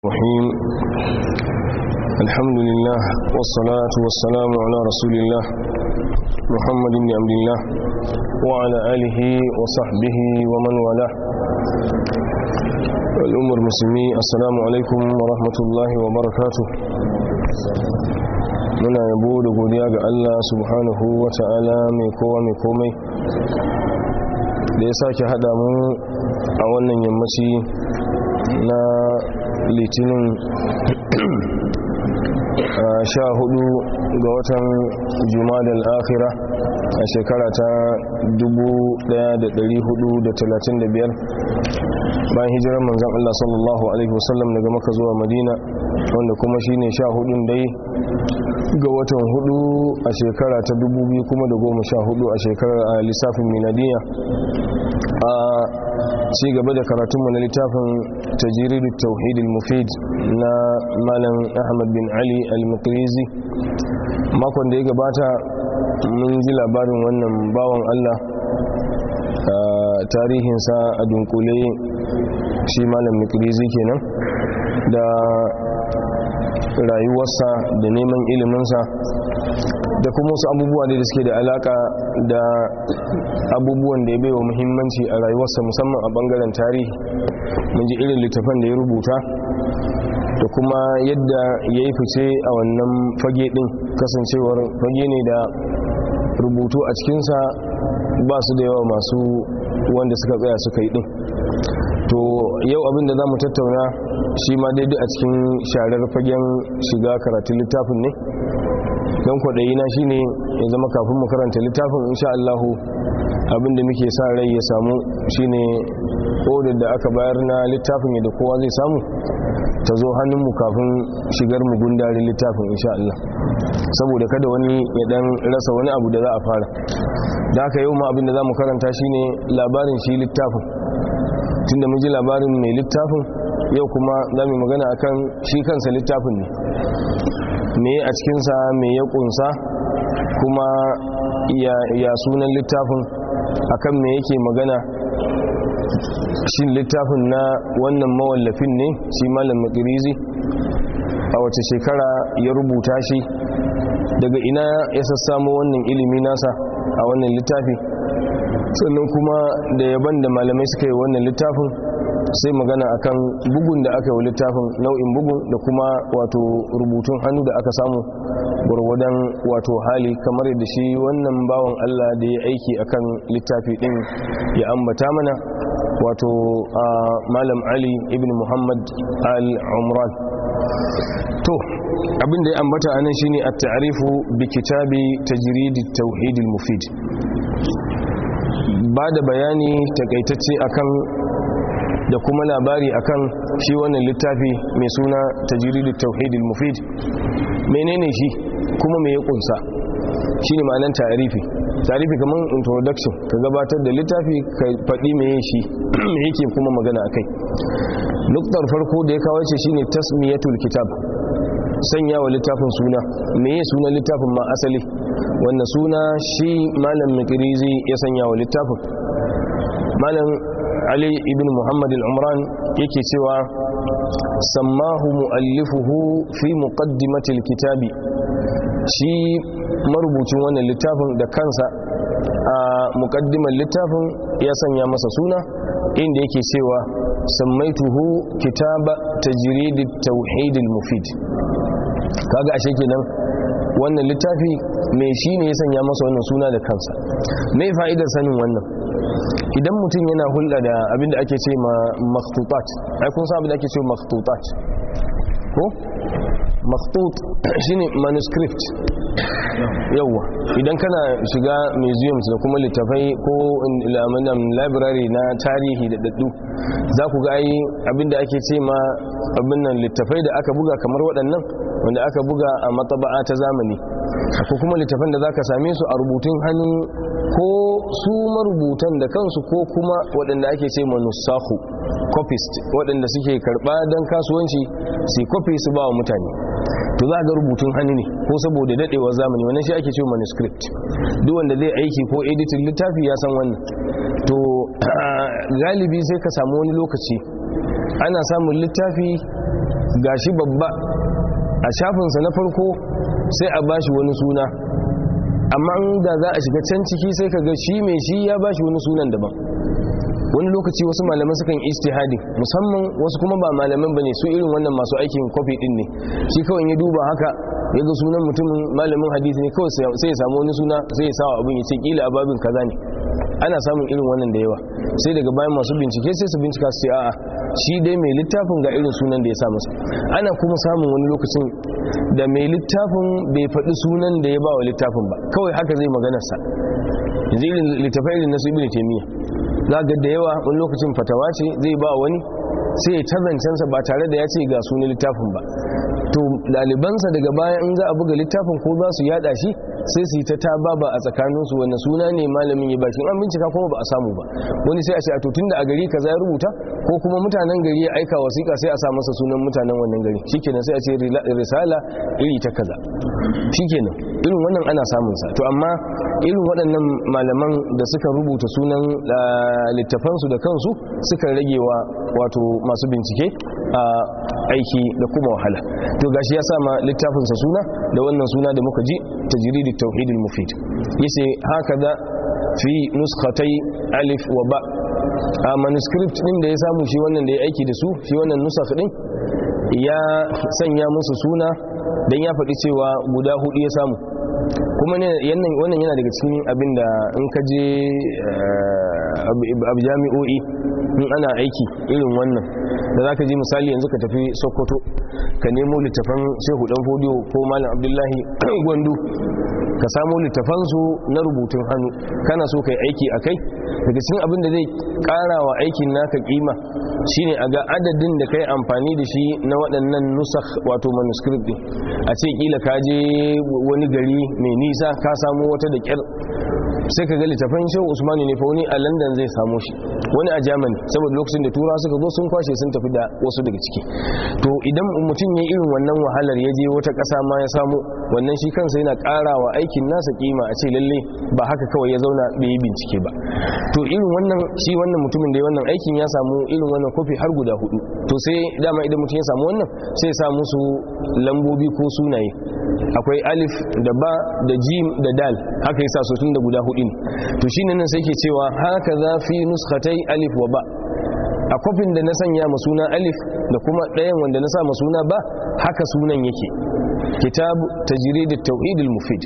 الرحيم الحمد لله والصلاة والسلام على رسول الله محمد بن عبد الله وعلى آله وصحبه ومن والاه الأمر المسلمي السلام عليكم ورحمة الله وبركاته muna yabo da godiya ga Allah subhanahu wa ta'ala mai kowa mai komai da ya sake hada mu a wannan yammaci na litinin sha hudu ga watan jumadal akhira a shekara ta 1435 bayan hijirar manzan Allah sallallahu Alaihi wasallam daga maka zuwa madina wanda kuma shine sha hudun dai ga watan hudu a shekara ta 2000 kuma da goma sha hudu a shekarar a lissafin minadiya a ci gaba da karatunmu na littafin tajiridu tauhidil mufid na malam ahmad bin ali al-mukrizi makon da ya gabata mun ji labarin wannan bawan allah tarihinsa a dunkule shi malam mukrizi kenan da rayuwarsa da neman iliminsa da kuma wasu abubuwa da suke da alaka da abubuwan da ya baiwa muhimmanci a rayuwarsa musamman a bangaren tarihi mun ji irin littafan da ya rubuta da kuma yadda ya yi fice a wannan fage din kasancewar fage ne da rubutu a cikinsa ba su da yawa masu wanda suka tsaya suka yi din to yau abin da za mu tattauna shi ma daidai a cikin sharar fagen shiga karatun littafin ne don kwaɗayi na shi ne ya zama kafin mu karanta littafin insha Allahu abin da muke sa rai ya samu shi ne odar da aka bayar na littafin yadda kowa zai samu ta zo hannunmu kafin shigar mu gundarin littafin insha Allah saboda kada wani ya dan rasa wani abu da za a fara da haka yau ma abin da za mu karanta shi ne labarin shi littafin tunda mun ji labarin mai littafin yau kuma za mu magana akan shi kansa littafin ne me a cikinsa me ya kunsa kuma ya sunan littafin akan me yake magana shi littafin na wannan mawallafin ne shi malam makirizi a wace shekara ya rubuta shi daga ina ya sassamo wannan ilimi nasa a wannan littafi sannan kuma da yaban da malamai suka yi wannan littafin sai magana akan bugun da aka yi littafin nau'in bugun da kuma wato rubutun hannu da aka samu gwargwadon wato hali kamar yadda shi wannan bawan Allah da ya aiki akan littafi din ya ambata mana wato malam Ali ibn Muhammad al-Umran to abinda ya ambata anan shine at-ta'rifu bi kitabi tajrid at-tauhid al-mufid ba da bayani takaitacce akan da kuma labari akan shi wannan littafi mai suna tajiridu tauhidil mufid menene shi kuma me ya kunsa shine ma'anar tarifi tarifi kamar introduction ka gabatar da littafi ka faɗi me shi me yake kuma magana akai nuktar farko da ya kawo ce shine tasmiyatul kitab sanya wa littafin suna me ya suna littafin ma asali wannan suna shi malam mikirizi ya sanya wa littafin malam ali ibn muhammad al-umran yake cewa sammahu mu'allifuhu fi muqaddimatil kitabi shi marubucin wannan littafin da kansa a muqaddimar littafin ya sanya masa suna inda yake cewa sammaituhu kitaba tajridit tauhidil mufid kaga ashe kenan wannan littafi mai shi ne ya sanya masa wannan suna da kansa mai fa'idar sanin wannan idan mutum yana hulɗa da abinda ake ce ma makhtutat ai kun san abinda ake ce makhtutat ko makhtut shine manuscript yawa idan kana shiga museums da kuma littafai ko library na tarihi da daddu za ku ga ai abinda ake ce ma abin nan littafai da aka buga kamar waɗannan wanda aka buga a matsaba'a ta zamani ko kuma littafan da za ka same su a rubutun hannu ko su marubutan da kansu ko kuma waɗanda ake ce manusahu copist waɗanda suke karɓa don kasuwanci su copy su ba wa mutane to za ga rubutun hannu ne ko saboda daɗewar zamani wannan shi ake ce manuscript duk wanda zai aiki ko editing littafi ya san wannan to galibi sai ka samu wani lokaci ana samun littafi gashi babba a shafinsa na farko sai a bashi wani suna amma da za a shiga can ciki sai ka ga shi mai shi ya bashi wani sunan daban wani lokaci wasu malaman sukan istihadi musamman wasu kuma ba malaman bane su irin wannan masu aikin kofi din ne shi kawai ya duba haka ya ga sunan mutumin malamin hadisi ne kawai sai ya samu wani suna sai ya sawa abin ya ce kila ababin kaza ne ana samun irin wannan da yawa sai daga bayan masu bincike sai su bincika su ce a'a shi dai mai littafin ga irin sunan da ya sa masa ana kuma samun wani lokacin da mai littafin bai faɗi sunan da ya ba wa littafin ba kawai haka zai maganarsa yanzu irin littafai irin nasu ibn taymiya za ga da yawa wani lokacin fatawa ce zai ba wani sai ya tazancensa ba tare da ya ce ga sunan littafin ba to ɗalibansa daga baya in za a buga littafin ko za su yada shi sai su yi ta ta baba a tsakaninsu wanda suna ne malamin ya bashi an bincika kuma ba a samu ba wani sai a ce a to da a gari kaza ya rubuta ko kuma mutanen gari ya aika wasiƙa sai a sa masa sunan mutanen wannan gari shikenan sai a ce risala iri ta kaza shikenan irin wannan ana samun sa to amma irin waɗannan malaman da suka rubuta sunan littafansu da kansu suka rage wa wato masu bincike a aiki da kuma wahala to gashi ya sama littafinsa suna da wannan suna da muka ji tajridit tauhidil mufid yace haka da fi nuskhatai alif wa ba a manuscript din da ya samu shi wannan da ya aiki da su shi wannan nusakh din ya sanya musu suna dan ya faɗi cewa guda hudu ya samu kuma wannan yana daga cikin abin da in ka je abu jami'o'i in ana aiki irin wannan da za ka ji misali yanzu ka tafi sokoto ka nemo littafan shehu dan fodiyo ko malam abdullahi gwandu ka samo littafansu na rubutun hannu kana so ka yi aiki a kai daga cikin abin da zai kara wa aikin naka kima shine a ga adadin da kai amfani da shi na waɗannan nusakh wato manuscript din a ce kila ka je wani gari mai nisa ka samo wata da kyar sai ka ga littafin shehu usmani ne fa wani a london zai samu shi wani a germany saboda lokacin da tura suka zo sun kwashe sun tafi da wasu daga ciki to idan mutum ya irin wannan wahalar ya je wata ƙasa ma ya samu wannan shi kansa yana ƙara wa aikin nasa kima a ce lalle ba haka kawai ya zauna bai yi bincike ba to irin wannan shi wannan mutumin da ya wannan aikin ya samu irin wannan kofi har guda hudu to sai dama idan mutum ya samu wannan sai ya sa musu lambobi ko sunaye akwai alif da ba da jim da dal haka yasa su tun da guda hudu ne to shine nan sai ke cewa haka za fi nuskatai alif wa ba a kofin da na sanya ma suna alif da kuma ɗayan wanda na sa ma suna ba haka sunan yake kitab tajrid at-tauhid al-mufid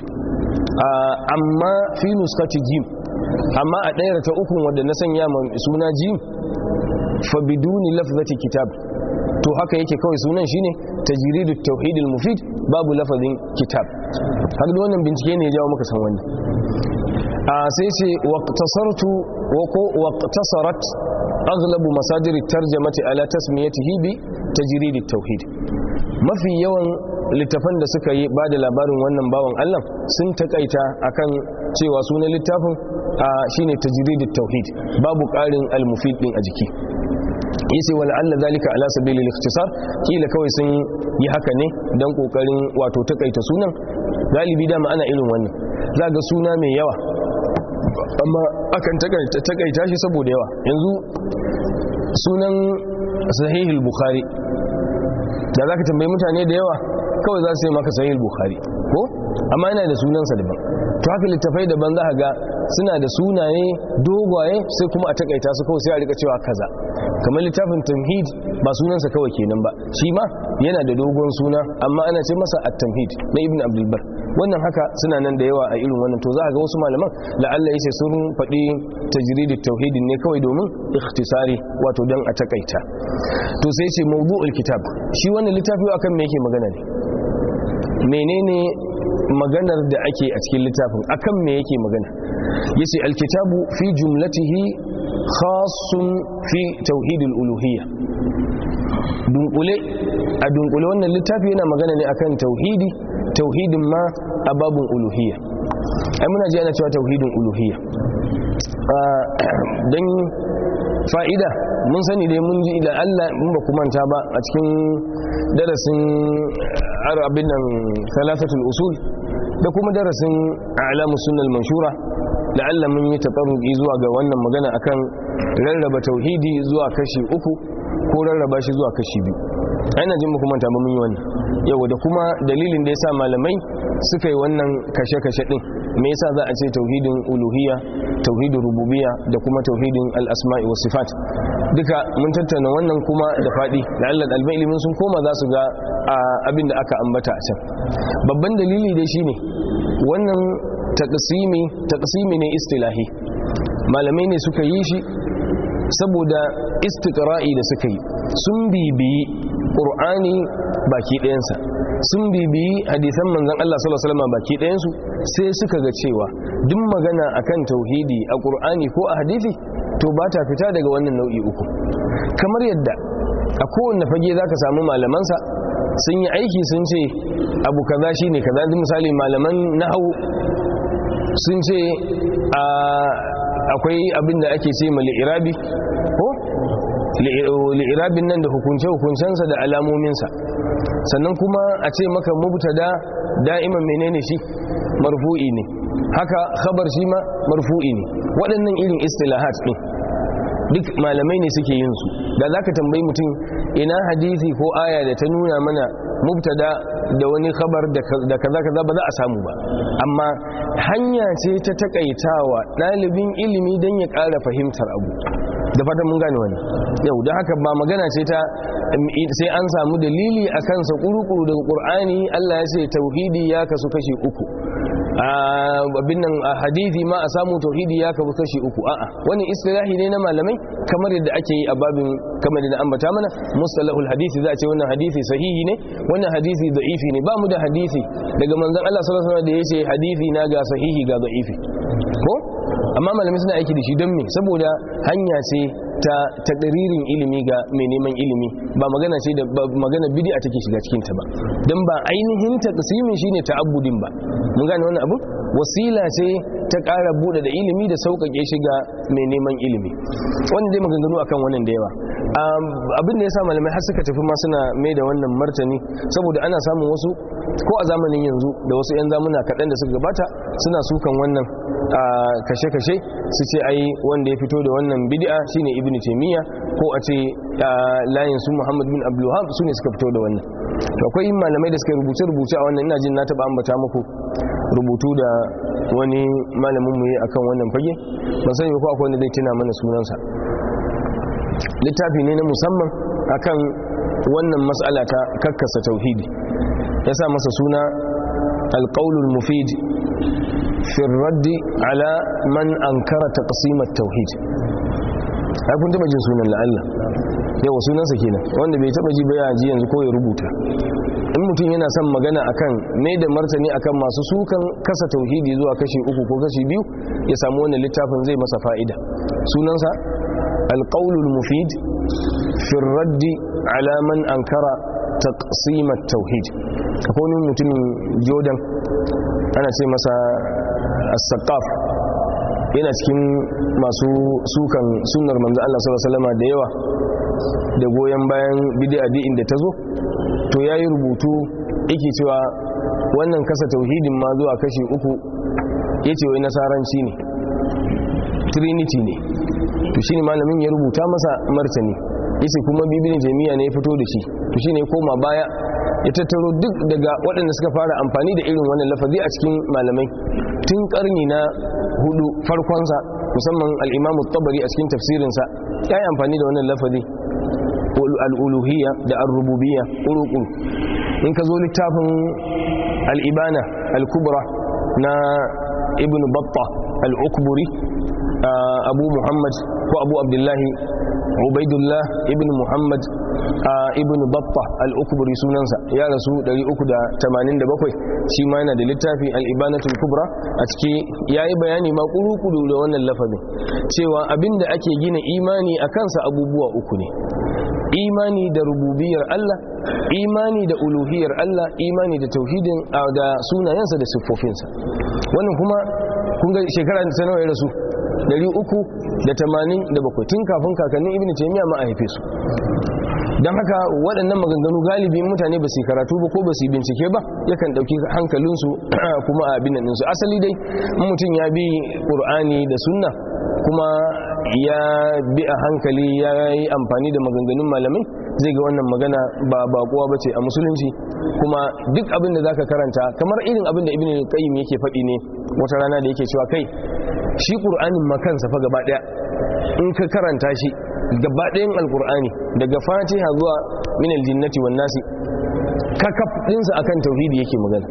amma fi nuskati jim amma a ɗayar ta ukun wanda na sanya ma suna jim fa biduni lafzati kitab to haka yake kawai sunan shine tajrid at-tauhid al-mufid babu lafazin kitab har da wannan bincike ne ya jawo muka san wannan a sai ce waqtasartu wa ko waqtasarat aghlabu masadir at-tarjamati ala tasmiyatihi bi tajrid at-tauhid mafi yawan littafan da suka yi bada labarin wannan bawan Allah sun takaita akan cewa sunan littafin shine tajrid at-tauhid babu ƙarin al-mufid din a jiki yace wal alla zalika ala sabili al-ikhtisar kila kawai sun yi haka ne dan kokarin wato takaita sunan galibi dama ana irin wannan za ga suna mai yawa amma akan takaita shi saboda yawa yanzu sunan sahihul bukhari da za ka tambayi mutane da yawa kawai za su yi maka sahihul bukhari ko amma yana da sunansa daban to haka littafai daban za ga suna da sunaye dogwaye sai kuma a takaita su kawai sai a rika cewa kaza kamar littafin tamhid ba sunansa kawai kenan ba shi ma yana da dogon suna amma ana ce masa at-tamhid na ibn abdul bar wannan haka suna nan da yawa a irin wannan to za ga wasu malaman la'alla yace sun faɗi tajridit tauhidin ne kawai domin ikhtisari wato dan a takaita to sai ce mawdu'ul kitab shi wannan littafi akan me yake magana ne menene maganar da ake a cikin littafin akan me yake magana yace alkitabu fi jumlatihi khassun fi tauhidul uluhiyya dunkule a dunkule wannan littafi yana magana ne akan tauhidi tauhidin ma a babun uluhiyya ai muna ji ana cewa tauhidin uluhiyya don fa'ida mun sani dai mun ji da Allah mun ba manta ba a cikin darasin arabin nan salasatul usul da kuma darasin alamu sunnal manshura la'alla mun yi taɓarruki zuwa ga wannan magana akan rarraba tauhidi zuwa kashi uku ko rarraba shi zuwa kashi biyu ana jin muku manta ba mun yi wannan yau da kuma dalilin da yasa malamai suka yi wannan kashe-kashe din me yasa za a ce tauhidin uluhiyya tauhidin rububiyya da kuma tauhidin al-asma'i was sifat duka mun tattauna wannan kuma da fadi da Allah dalibin ilimin sun koma za su ga abin da aka ambata a can babban dalili dai shine wannan taqsimi taqsimi ne istilahi malamai ne suka yi shi saboda istiqra'i da suka yi sun bibiyi qur'ani baki ɗayansa sun bibiyi hadisan manzon Allah sallallahu alaihi wasallam baki ɗayansu sai suka ga cewa duk magana akan tauhidi a qur'ani ko a hadisi to ba ta fita daga wannan nau'i uku kamar yadda a kowanne fage zaka samu malamansa sun yi aiki sun ce abu kaza shine kaza misali malaman nahwu sun ce akwai abin da ake ce mali irabi ko li'irabin nan da hukunce-hukuncensa da alamominsa sannan kuma a ce maka mubtada da'iman menene shi marfu'i ne haka khabar shi ma marfu'i ne waɗannan irin istilahat ɗin duk malamai ne suke yin su da za ka tambayi mutum ina hadisi ko aya da ta nuna mana mubtada da wani khabar da kaza kaza ba za a samu ba amma hanya ce ta takaitawa ɗalibin ilimi don ya ƙara fahimtar abu da fatan mun gane wani yau da haka ba magana ce ta sai an samu dalili a kansa ƙuruƙuru daga ƙur'ani allah ya ce tauhidi ya kasu kashi uku abin nan a hadithi ma a samu tauhidi ya kasu kashi uku a'a wani istilahi ne na malamai kamar yadda ake yi a babin kamar da ambata mana mustalahul hadisi za a ce wannan hadisi sahihi ne wannan hadisi da'ifi ne ba mu da hadisi daga manzon Allah sallallahu alaihi wasallam da yace hadisi na ga sahihi ga da'ifi ko amma malamai suna aiki da shi don me saboda hanya ce ta takririn ilimi ga mai neman ilimi ba magana ce da magana bid'a take shiga cikin ta ba dan ba ainihin taqsimin shine ta'abbudin ba mun gane wannan abu wasila ce ta ƙara bude da ilimi da sauƙaƙe shi ga mai neman ilimi wanda dai maganganu akan wannan da yawa abin da ya sa malamai har suka tafi ma suna mai da wannan martani saboda ana samun wasu ko a zamanin yanzu da wasu 'yan zamuna kaɗan da suka gabata suna sukan wannan kashe-kashe su ce ai wanda ya fito da wannan bid'a shine ibnu taymiya ko a ce layin su muhammad bin abdulwahab su ne suka fito da wannan to akwai malamai da suka rubuce-rubuce a wannan ina jin na taba ambata muku rubutu da wani malamin mu yi akan wannan fage ban sani ko akwai wanda zai tuna mana sunansa littafi ne na musamman akan wannan mas'ala ta kakkasa tauhidi ya sa masa suna alƙaulul mufid fi raddi ala man ankara taqsimat tauhid ai kun taba jin sunan la'alla yawa sunansa kenan wanda bai taba ji ba ya ji yanzu ko ya rubuta in mutum yana son magana akan mai da martani akan masu sukan kasa tauhidi zuwa kashi uku ko kashi biyu ya samu wannan littafin zai masa fa'ida sunansa alƙaulul mufid fi raddi ala man ankara taqsimat tauhid akwai wani mutumin jordan ana ce masa as-saqaf yana cikin masu sukan sunnar manzo Allah sallallahu alaihi wasallam da yawa da goyen bayan bid'a din da tazo to yayi rubutu yake cewa wannan kasa tauhidin ma zuwa kashi uku yace wai nasaranci ne trinity ne to shine malamin ya rubuta masa martani yace kuma bibin jami'a ne ya fito da shi to shine ya koma baya ya tattaro duk daga waɗanda suka fara amfani da irin wannan lafazi a cikin malamai tun karni na hudu farkonsa musamman al'imamu tabari a cikin tafsirinsa ya yi amfani da wannan lafazi al'uluhiyya da al-rububiyya ƙuruƙuru in ka zo littafin al'ibana al-kubra na ibn batta al-ukburi abu muhammad ko abu abdullahi ubaidullah ibn muhammad ibn batta al-ukburi sunansa ya rasu 387 shi ma yana da littafi al-ibanatul kubra a ciki yayi bayani ma kuru-kuru da wannan lafazin cewa abinda ake gina imani a kansa abubuwa uku ne imani da rububiyar Allah imani da uluhiyar Allah imani da tauhidin da sunayensa da siffofinsa wannan kuma kun ga shekara ta nawa ya rasu 387 tun kafin kakannin ibn taymiya ma a haife su don haka waɗannan maganganu galibi mutane ba su karatu ba ko ba su bincike ba yakan ɗauki hankalinsu kuma a abin nan asali dai mutum ya bi ƙur'ani da sunna kuma ya bi a hankali ya yi amfani da maganganun malamai zai ga wannan magana ba bakuwa bace a musulunci kuma duk abin da zaka karanta kamar irin abin da ibnu qayyim yake faɗi ne wata rana da yake cewa kai shi qur'anin ma kansa fa gaba daya in ka karanta shi gaba ɗayan alqur'ani daga fatiha zuwa min aljinnati wan nasi kakaf ɗinsa akan tauhidi yake magana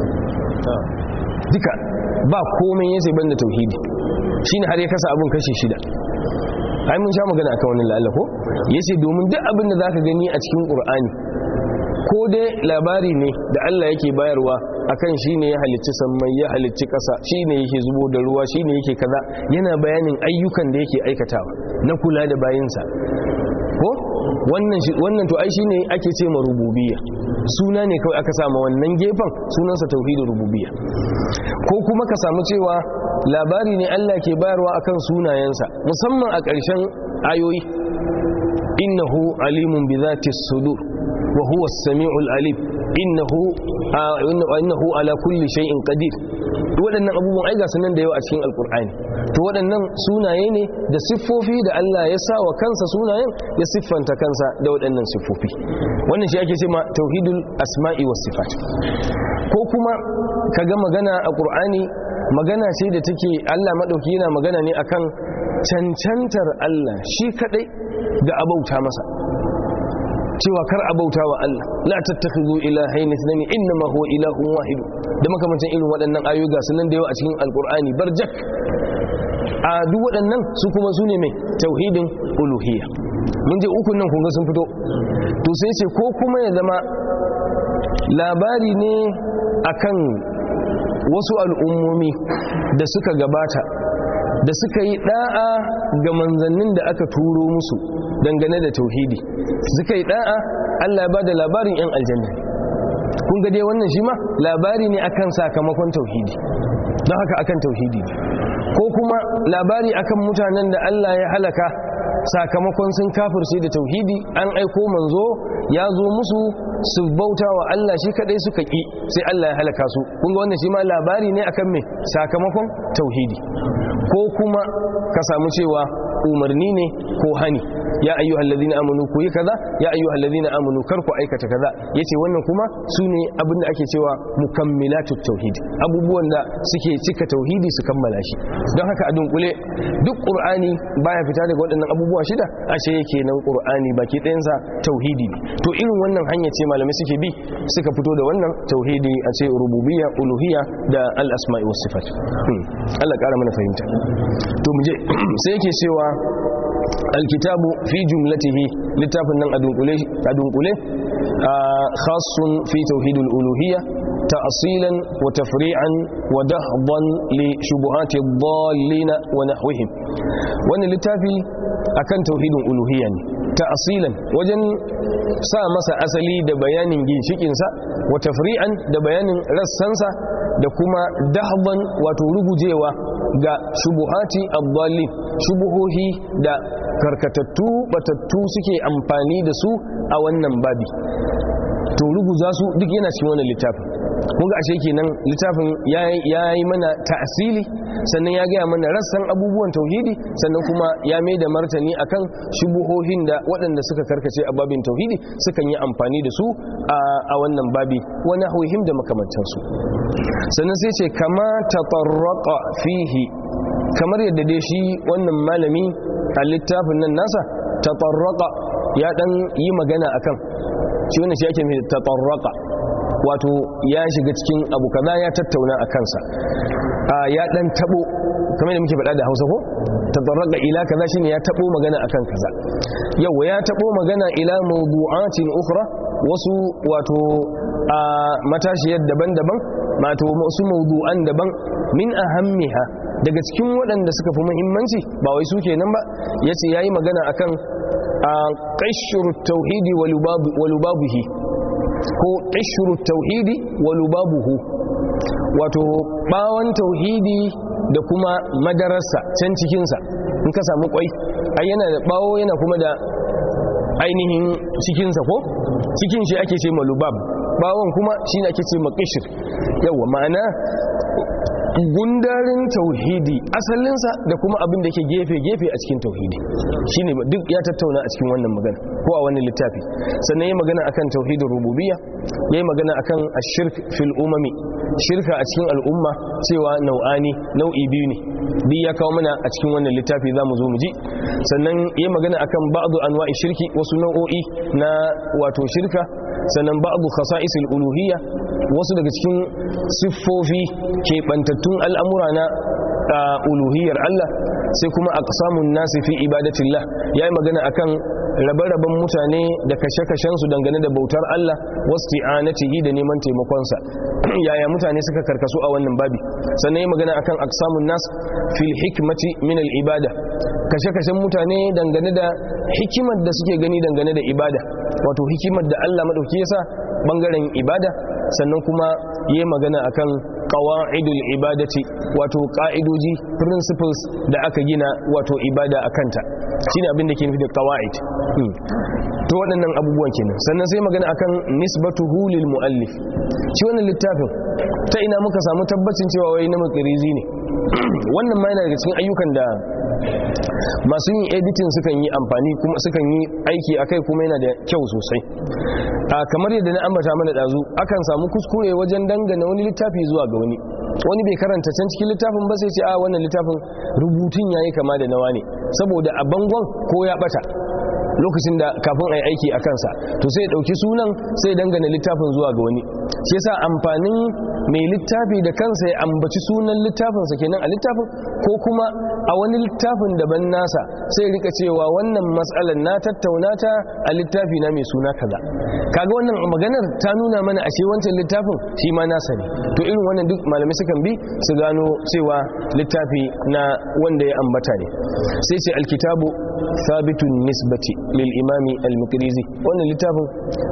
duka ba komai yace banda tauhidi shine har ya kasa abun kashi shida ai mun sha magana akan wannan la'alla ko yace domin duk abin da zaka gani a cikin qur'ani ko dai labari ne da Allah yake bayarwa akan shine ya halicci sammai ya halicci ƙasa shine yake zubo da ruwa shine yake kaza yana bayanin ayyukan da yake aikatawa na kula da bayinsa ko wannan wannan to ai shine ake ce ma rububiyya suna ne kawai aka samu wannan gefen sunansa tauhidin rububiyya ko kuma ka samu cewa labari ne Allah ke bayarwa akan sunayensa musamman a ƙarshen ayoyi innahu alimun bi dhati sudur wa huwa as-sami'ul alim innahu innahu ala kulli shay'in qadir waɗannan abubuwan ai ga sunan da yawa a cikin alkur'ani to waɗannan sunaye ne da siffofi da Allah ya sa wa kansa sunayen ya siffanta kansa da waɗannan siffofi wannan shi ake ce ma tauhidul asma'i was sifat ko kuma kaga magana a qur'ani magana ce da take Allah madauki yana magana ne akan cancantar Allah shi kadai ga abauta masa cewa kar abauta wa Allah la tattakhidhu ilahayn ithnayn inma huwa ilahun wahid da makamancin irin waɗannan ayoyi ga sunan da yawa a cikin alqur'ani barjak a duk waɗannan su kuma su ne mai tauhidin uluhiyya mun je ukun nan kunga sun fito to sai ce ko kuma ya zama labari ne akan wasu al'ummomi da suka gabata da suka yi da'a ga manzannin da aka turo musu dangane da tauhidi suka yi da'a Allah ba da labarin 'yan aljanna kun ga dai wannan shi ma labari ne akan sakamakon tauhidi don haka akan tauhidi ko kuma labari akan mutanen da Allah ya halaka sakamakon sun kafirce da tauhidi an aiko manzo ya zo musu su bauta wa Allah shi kadai suka ki sai Allah ya halaka su kun ga wannan shi ma labari ne akan me sakamakon tauhidi ko kuma ka samu cewa umarni ne ko hani ya ayyuhal ladina amanu ku yi kaza ya ayyuhal ladina amanu kar ku aikata kaza yace wannan kuma sune abin da ake cewa mukammilatut tauhid abubuwan da suke cika tauhidi su kammala shi don haka a dunkule duk qur'ani baya fita daga waɗannan abubuwa shida ashe yake nan qur'ani baki ɗayansa tauhidi ne to irin wannan hanya ce malamai suke bi suka fito da wannan tauhidi a ce rububiyya uluhiyya da al-asma'i was sifat Allah ƙara mana fahimta to mu je sai yake cewa alkitabu fi jumlatihi littafin nan a dunkule khasun fi tauhidul uluhiyya ta'asilan wa tafri'an wa dahdan li shubuhati dhallina wa nahwihim wannan littafi akan tauhidin uluhiyya ne ta'asilan wajen sa masa asali da bayanin ginshikinsa wa tafri'an da bayanin rassansa da kuma dahban wato rugujewa ga shubuhati abdallin shubuhohi da karkatattu batattu suke amfani da su a wannan babi to ruguza su duk yana cikin wannan littafin kun ga ashe kenan littafin ya yi mana ta'asili sannan ya gaya mana rassan abubuwan tauhidi sannan kuma ya mai da martani akan shubuhohin da waɗanda suka karkace a babin tauhidi sukan yi amfani da su a wannan babi wani hauhim da makamantansu sannan sai ce kama tatarraqa fihi kamar yadda dai shi wannan malami a littafin nan nasa tatarraqa ya dan yi magana akan shi wannan shi ake mai tatarraqa wato ya shiga cikin abu kaza ya tattauna a kansa ya dan tabo kamar da muke faɗa da Hausa ko tadarraga ila kaza shine ya tabo magana akan kaza yau ya tabo magana ila mawdu'atin ukhra wasu wato a matashiyar daban-daban mato wasu mawdu'an daban min ahammiha daga cikin waɗanda suka fi muhimmanci ba wai su kenan ba yace yayi magana akan qashru tauhidi wa lubabuhi ko qashru tauhidi wa lubabuhu wato bawon tauhidi da kuma madararsa can cikinsa in ka samu kwai ai yana da bawo yana kuma da ainihin cikinsa ko cikin shi ake ce malubab bawon kuma shi ne ake ce makishir yawa ma'ana gundarin tauhidi asalinsa da kuma abin da ke gefe-gefe a cikin tauhidi shine duk ya tattauna a cikin wannan magana ko a wannan littafi sannan ya magana akan tauhidin rububiyya ya yi magana akan ashirk fil umami shirka a cikin al'umma cewa nau'ani nau'i biyu ne duk ya kawo mana a cikin wannan littafi za mu zo mu ji sannan ya magana akan ba'adu anwa'i shirki wasu nau'o'i na wato shirka sannan ba'adu khasa'isil uluhiyya wasu daga cikin siffofi keɓantattun al'amura na uluhiyyar Allah sai kuma aqsamun nasi fi ibadatillah yayi magana akan rabe-raben mutane da kashe-kashen su dangane da bautar Allah wasti'anatihi da neman taimakonsa yaya mutane suka karkasu a wannan babi sannan yayi magana akan aqsamun nas fil hikmati min al ibada kashe-kashen mutane dangane da hikimar da suke gani dangane da ibada wato hikimar da Allah madauki yasa bangaren ibada sannan kuma yayi magana akan qawa'idul ibadati wato ka'idoji principles da aka gina wato ibada akanta shine abin da ke nufi da qawa'id to waɗannan abubuwan kenan sannan sai magana akan nisbatuhu lil muallif shi wannan littafin ta ina muka samu tabbacin cewa wai na makirizi ne wannan ma yana daga cikin ayyukan da masu yin editing sukan yi amfani kuma sukan yi aiki akai kuma yana da kyau sosai a kamar yadda na ambata mana dazu akan samu kuskure wajen dangana wani littafi zuwa ga wani wani bai karanta can cikin littafin ba sai ce a wannan littafin rubutun yayi kama da nawa ne saboda a bangon ko ya bata lokacin da kafin a yi aiki a kansa to sai ɗauki sunan sai dangane littafin zuwa ga wani shi yasa amfanin mai littafi da kansa ya ambaci sunan littafinsa kenan a littafin ko kuma a wani littafin daban nasa sai rika cewa wannan matsalar na tattauna ta a littafi na mai suna kaza kaga wannan maganar ta nuna mana ashe wancan littafin shi ma nasa ne to irin wannan duk malamai sukan bi su gano cewa littafi na wanda ya ambata ne sai ce alkitabu sabitun nisbati lil imami al-mukrizi wannan littafin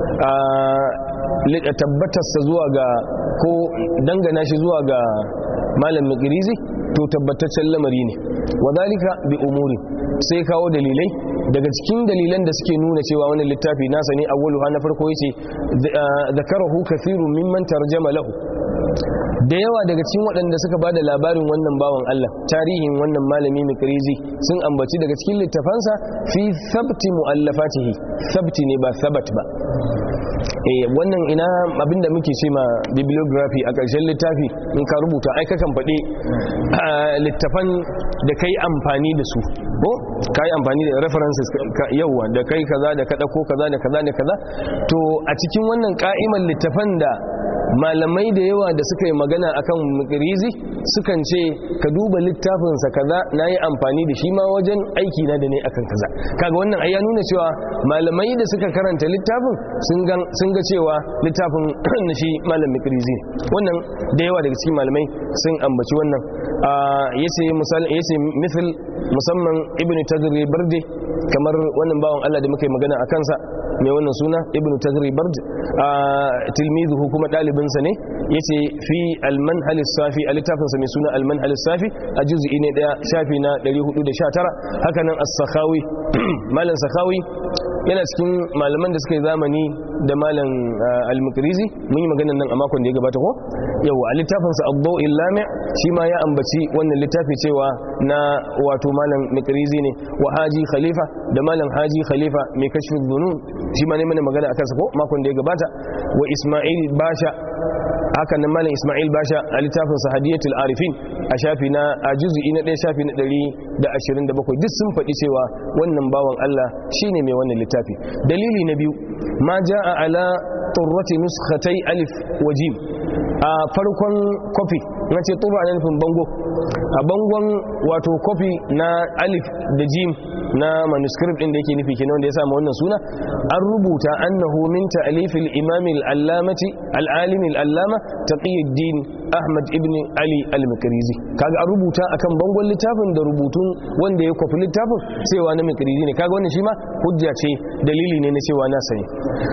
a tabbatarsa zuwa ga ko dangana shi zuwa ga malam mukrizi to tabbataccen lamari ne wadalika bi umuri sai kawo dalilai daga cikin dalilan da suke nuna cewa wannan littafi nasa ne awwaluha na farko yace zakarahu kathirun mimman tarjama lahu da yawa daga cikin waɗanda suka ba da labarin wannan bawan Allah tarihin wannan malami mikrizi sun ambaci daga cikin littafansa fi sabti mu'allafatihi sabti ne ba sabat ba eh wannan ina abinda muke ce ma bibliography a ƙarshen littafi in ka rubuta ai kakan faɗi littafan da kai amfani da su ko kai amfani da references yawa da kai kaza da ka dauko kaza da kaza da kaza to a cikin wannan ka'iman littafan da malamai da yawa da suka yi magana akan mukrizi sukan ce ka duba littafinsa kaza na yi amfani da shi ma wajen aiki na da ne akan kaza kaga wannan ai ya nuna cewa malamai da suka karanta littafin sun ga cewa littafin na shi malam mukrizi wannan da yawa daga cikin malamai sun ambaci wannan yace misal yace misal musamman ibn tagri barde kamar wannan bawan Allah da muka yi magana a kansa mai wannan suna ibn tagri bard tilmizuhu kuma ɗalibinsa ne yace fi al-manhal safi a littafinsa mai suna al-manhal safi a juz'i ne daya shafi na 419 haka nan as-sakhawi malam sakhawi yana cikin malaman da suka yi zamani da malam al-mukrizi mun yi maganar nan a makon da ya gabata ko yawa a littafinsa abdau illami shi ma ya ambaci wannan littafi cewa na wato malam mukrizi ne wa haji khalifa da malam haji khalifa mai kashfi dhunun shi ma ne mana magana akan sa ko makon da ya gabata wa isma'il basha haka nan malam isma'il basha a littafin sa hadiyatul arifin a shafi na a juz'i na 1 shafi na 127 duk sun faɗi cewa wannan bawan Allah shine mai wannan littafi dalili na biyu ma jaa ala turrati nuskhatai alif wa jim a farkon kofi na ce turra na nufin bango a bangon wato kofi na alif da jim na manuscript din da yake nufi kenan wanda ya samu wannan suna an rubuta annahu min ta'lif al-imam al-allamati al-alim al-allama taqiyuddin ahmad ibn ali al-makrizi kaga an rubuta akan bangon littafin da rubutun wanda ya kwafi littafin cewa na makrizi ne kaga wannan shi ma hujja ce dalili ne na cewa na sani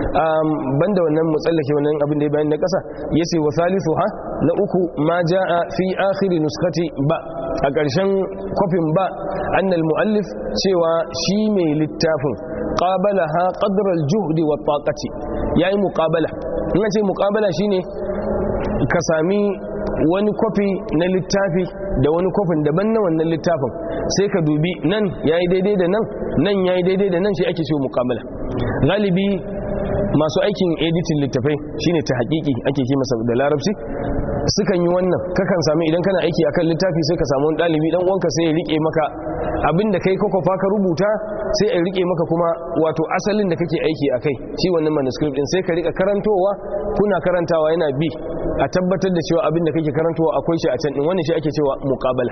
banda wannan mutsallake wannan abin da ya bayan na kasa yace wa salisu ha na uku ma jaa fi akhir nuskati ba a ƙarshen kofin ba annal muallif cewa shi mai littafin qabalaha qadra al-juhdi wa taqati yayi muqabala in ce muqabala shine ka sami wani kwafi na littafi da wani kwafin daban na wannan littafin sai ka dubi nan yayi daidai da nan nan yayi daidai da nan shi ake cewa muqabala galibi masu aikin editin littafai shine ta hakiki ake ce masa da larabci sukan yi wannan kakan sami idan kana aiki akan littafi sai ka samu wani ɗalibi dan uwanka sai ya rike maka abinda kai kwakwafa ka rubuta sai ya rike maka kuma wato asalin da kake aiki akai shi wannan manuscript din sai ka rika karantowa kuna karantawa yana bi a tabbatar da cewa abinda kake karantowa akwai shi a can din wannan shi ake cewa muqabala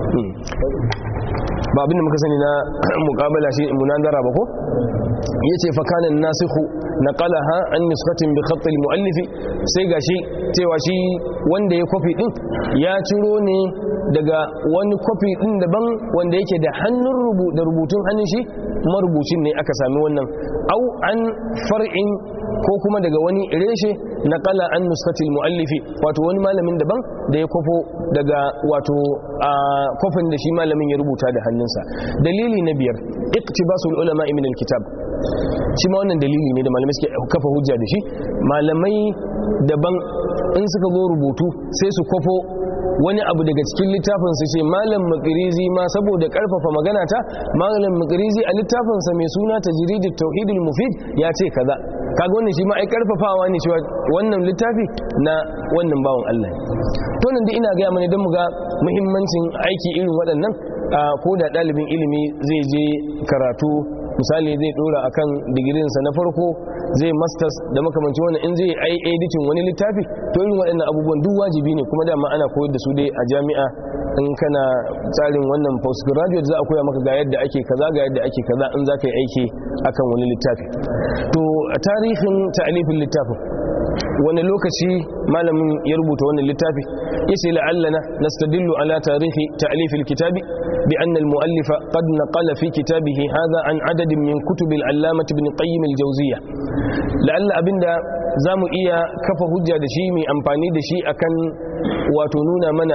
ba abinda muka sani na muqabala shi munazara ba ko yace fa kana nasikhu naqalaha an nuskatin bi khatt al-muallif sai gashi cewa shi wanda ya kofi din ya ciro ne daga wani kofi din daban wanda yake da hannun rubu da rubutun hannun shi marubucin ne aka sami wannan au an far'in ko kuma daga wani reshe naqala an nuskatil muallifi wato wani malamin daban da ya kofo daga wato a kofin da shi malamin ya rubuta da hannunsa dalili na biyar iktibasul ulama min alkitab shi ma wannan dalili ne da malamai suke kafa hujja da shi malamai daban in suka zo rubutu sai su kofo wani abu daga cikin littafin su ce malam makirizi ma saboda karfafa magana ta malam makirizi a littafinsa mai suna tajridit tauhidul mufid ya ce kaza kaga wannan shi ma ai karfafawa ne cewa wannan littafi na wannan bawan Allah to nan dai ina ga mana dan mu ga muhimmancin aiki irin waɗannan ko da ɗalibin ilimi zai je karatu misali zai dora akan digirinsa na farko zai masters da makamanci wannan in zai ai editing wani littafi to irin waɗannan abubuwan duk wajibi ne kuma dama ana koyar da su dai a jami'a in kana tsarin wannan postgraduate za a koya maka ga yadda ake kaza ga yadda ake kaza in za ka yi aiki akan wani littafi to a tarihin ta'alifin littafin wani lokaci malamin ya rubuta wannan littafi yace la'allana nastadillu ala tarihi ta'lif alkitabi bi anna almu'allifa qad naqala fi kitabihi hadha an adadin min kutub al-allamah ibn qayyim al-jawziyya la'alla abinda zamu iya kafa hujja da shi mai amfani da shi akan wato nuna mana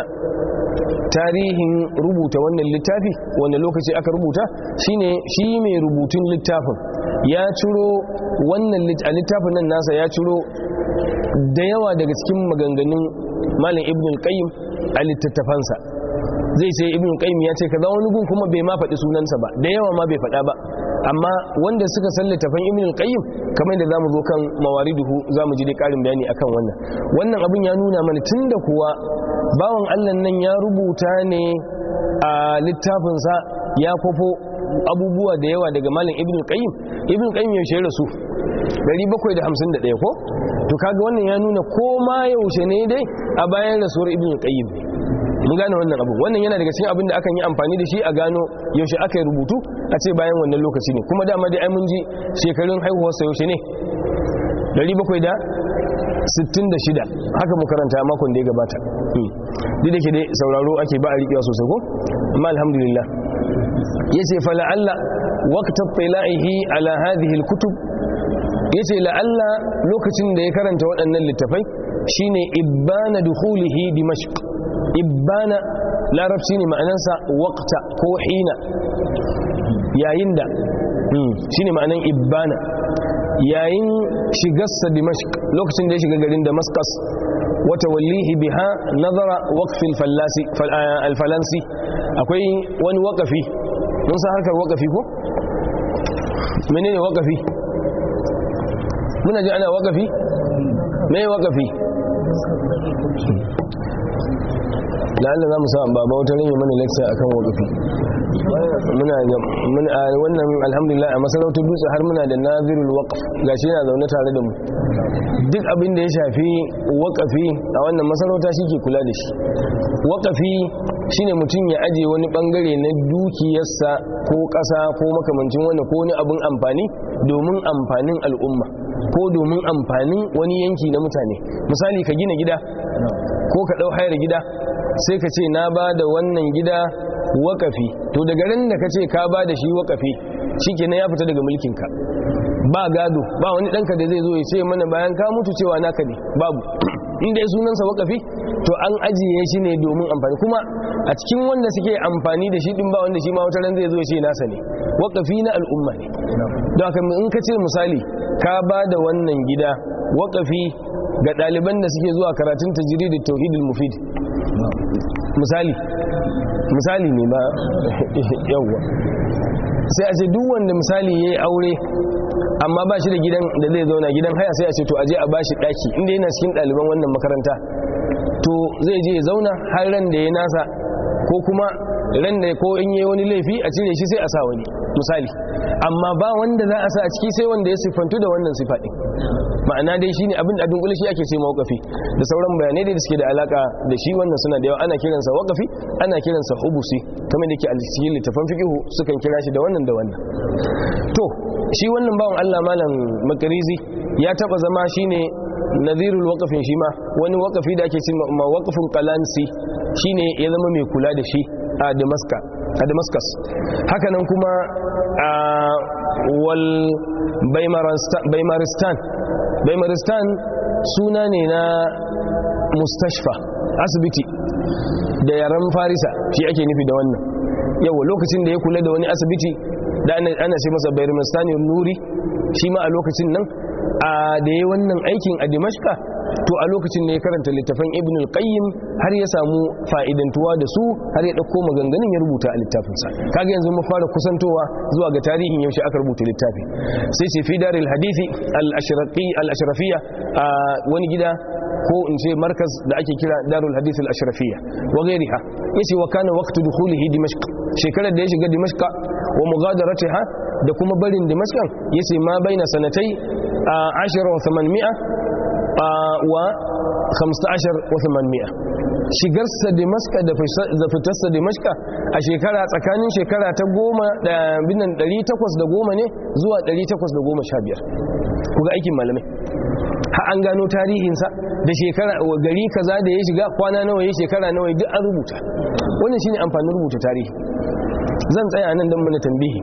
tarihin rubuta wannan littafi wanda lokaci aka rubuta shine shi mai rubutun littafin ya ciro wannan littafin nan nasa ya ciro da yawa daga cikin maganganun malam ibn al-qayyim a littattafansa zai ce ibn al-qayyim ya ce kaza wani gun kuma bai ma faɗi sunansa ba da yawa ma bai faɗa ba amma wanda suka san littafan ibn al-qayyim kamar da zamu zo kan mawariduhu zamu ji dai karin bayani akan wannan wannan abin ya nuna mana tunda kuwa bawan Allah nan ya rubuta ne a littafinsa ya kwafo abubuwa da yawa daga malam ibn al-qayyim ibn al-qayyim yaushe rasu 751 ko to kaga wannan ya nuna ko ma yaushe ne dai a bayan rasuwar ibn al-qayyim mun gane wannan abu wannan yana daga cikin abin da akan yi amfani da shi a gano yaushe aka yi rubutu a ce bayan wannan lokaci ne kuma dama dai ai mun ji shekarun haihuwarsa yaushe ne 766 haka mu karanta makon da ya gabata duk da ke dai sauraro ake ba a riƙewa sosai ko amma alhamdulillah yace fa la'alla waqta tila'ihi ala hadhihi al-kutub yace la'alla lokacin da ya karanta waɗannan littafai shine ibbana dukhulihi dimashq ibbana larabci ne ma'anansa waqta ko hina yayin da shine ma'anan ibbana yayin shigarsa dimashq lokacin da ya shiga garin damascus wata wallihi biha nazara waqfil fallasi alfalansi akwai wani waqafi mun san harkar waqafi ko menene waqafi muna ji ana waqafi me waqafi la'alla za mu sa baba wata rin mana lecture akan waqafi muna wannan alhamdulillah a masarautar dutse har muna da nazirul waqf gashi yana zaune tare da mu duk abin da ya shafi waqafi a wannan masarauta shike kula da shi waqafi shine mutum ya aje wani bangare na dukiyarsa ko ƙasa ko makamancin wanda ko wani abin amfani domin amfanin al'umma ko domin amfanin wani yanki na mutane misali ka gina gida ko ka ɗau hayar gida sai ka ce na ba da wannan gida wakafi to daga ran da ka ce ka ba da shi wakafi shi kenan ya fita daga mulkinka ba gado ba wani ɗanka da zai zo ya ce mana bayan ka mutu cewa naka ne babu inda ya sunansa wakafi to an ajiye shi ne domin amfani kuma a cikin wanda suke amfani da shi din ba wanda shi ma wata ran zai zo ya ce nasa ne wakafi na al'umma ne don haka in ka ce misali ka ba da wannan gida wakafi ga ɗaliban da suke zuwa karatun tajridit tauhidul mufid misali misali ne ba yawwa sai a ce duk wanda misali ya yi aure amma ba shi da gidan da zai zauna gidan haya sai a ce to aje a ba shi ɗaki inda yana cikin ɗaliban wannan makaranta to zai je ya zauna har ran da ya nasa ko kuma ran da ko in yi wani laifi a cire shi sai a sa wani misali amma ba wanda za a sa a ciki sai wanda ya siffantu da wannan sifa ɗin ma'ana dai shine abin da dunkule shi ake ce mawqafi da sauran bayanai da suke da alaka da shi wannan suna da yawa ana kiransa waqafi ana kiransa hubusi kamar da ke a cikin littafan fiqhu sukan kira shi da wannan da wannan to shi wannan bawan Allah malam makarizi ya taba zama shine nazirul waqafin shi ma wani waqafi da ake cewa ma waqafin qalansi shine ya zama mai kula da shi a Damascus a Damascus haka nan kuma a wal Baimaristan Baimaristan suna ne na mustashfa asibiti da yaren farisa shi ake nufi da wannan yau lokacin da ya kula da wani asibiti da ana ce masa Baimaristan nuri shi ma a lokacin nan a da ya wannan aikin a dimashka to a lokacin ne ya karanta littafin ibn al-qayyim har ya samu fa'idantuwa da su har ya dauko maganganun ya rubuta a littafinsa kaga yanzu mu fara kusantowa zuwa ga tarihin yaushe aka rubuta littafi sai ce fi daril hadithi al-ashraqi al-ashrafiyya a wani gida ko in ce markaz da ake kira darul hadith al-ashrafiyya wa ghayriha yace wa kana waqtu dukhulihi dimashq shekarar da ya shiga dimashq wa mughadaratiha da kuma barin dimashq yace ma baina sanatai 10 wa 800 wa 15 wa 800 shigarsa dimashka da fitarsa dimashka a shekara tsakanin shekara ta goma da binan 810 ne zuwa 815 kuga aikin malamai ha an gano tarihinsa da shekara gari kaza da ya shiga kwana nawa ya shekara nawa duk an rubuta wannan shine amfanin rubuta tarihi zan tsaya nan don mana tambihi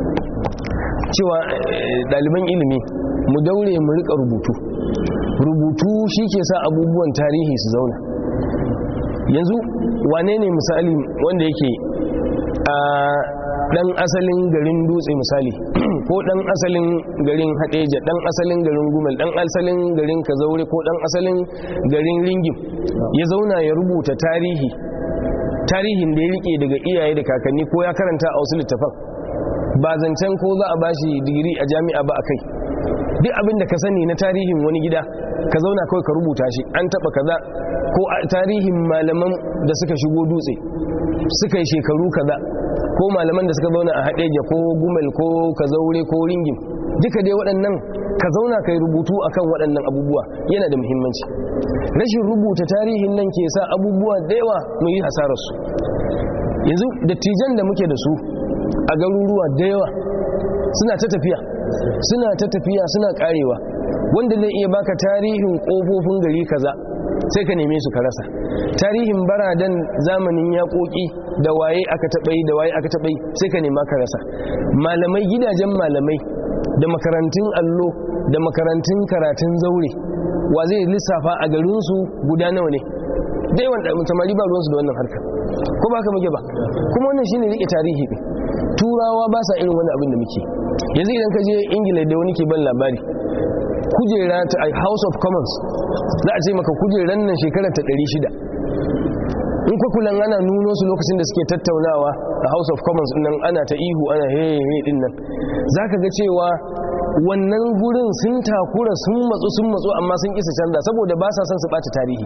cewa ɗaliban ilimi mu daure mu rika rubutu rubutu shi ke sa abubuwan tarihi su zauna yanzu wane ne misali wanda yake a dan asalin garin dutse misali ko dan asalin garin hadeja dan asalin garin gumel dan asalin garin kazaure ko dan asalin garin ringim ya zauna ya rubuta tarihi tarihin da ya rike daga iyaye da kakanni ko ya karanta a wasu littafan ba zancen ko za a bashi digiri a jami'a ba a kai duk abin da ka sani na tarihin wani gida ka zauna kawai ka rubuta shi an taba kaza ko tarihin malaman da suka shigo dutse suka yi shekaru kaza ko malaman da suka zauna a haɗeja ko gumel ko kazaure ko ringin duka dai waɗannan ka zauna ka yi rubutu akan waɗannan abubuwa yana da muhimmanci rashin rubuta tarihin nan ke sa abubuwa da yawa mu yi hasararsu yanzu dattijan da muke da su a garuruwa da yawa suna ta tafiya suna ta tafiya suna karewa wanda zai iya baka tarihin kofofin gari kaza sai ka neme su ka rasa tarihin baradan zamanin yaƙoƙi da waye aka taɓa yi da waye aka taɓa yi sai ka nema ka rasa malamai gidajen malamai da makarantun allo da makarantun karatun zaure wa zai lissafa a garinsu guda nawa ne da yawan samari ba ruwansu da wannan harkar ko ba ka muke ba kuma wannan shine rike tarihi ɗin turawa ba sa irin wani abin da muke yanzu idan ka je ingila da wani ke ban labari kujera ta house of commons za a ce maka kujeran nan shekarar ta 600 in kwakulan ana nuno su lokacin da suke tattaunawa a house of commons nan ana ta ihu ana hehe din nan za ka ga cewa wannan gurin sun takura sun matsu sun matsu amma sun kisa canza saboda ba sa son su ɓata tarihi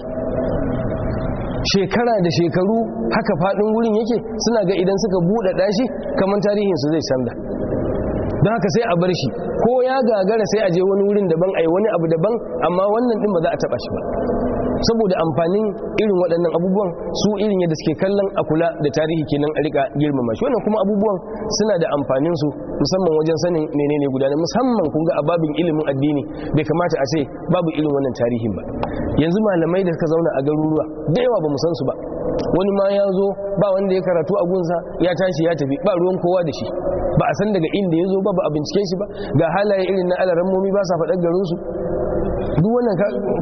shekara da shekaru haka faɗin wurin yake suna ga idan suka buɗe ɗashi kamar tarihinsu zai canza don haka sai a bar shi ko ya gagara sai a je wani wurin daban a yi wani abu daban amma wannan ɗin ba za a taɓa shi ba saboda amfanin irin waɗannan abubuwan su irin yadda suke kallon a kula da tarihi kenan a rika girmama shi wannan kuma abubuwan suna da amfanin su musamman wajen sanin menene gudanar musamman kun ga a babin ilimin addini bai kamata a ce babu irin wannan tarihin ba yanzu malamai da suka zauna a garuruwa da yawa ba mu san su ba wani ma ya zo ba wanda ya karatu a gunsa ya tashi ya tafi ba ruwan kowa da shi ba a san daga inda ya zo ba ba a bincike shi ba ga halaye irin na alarammomi ba sa faɗar garinsu duk wannan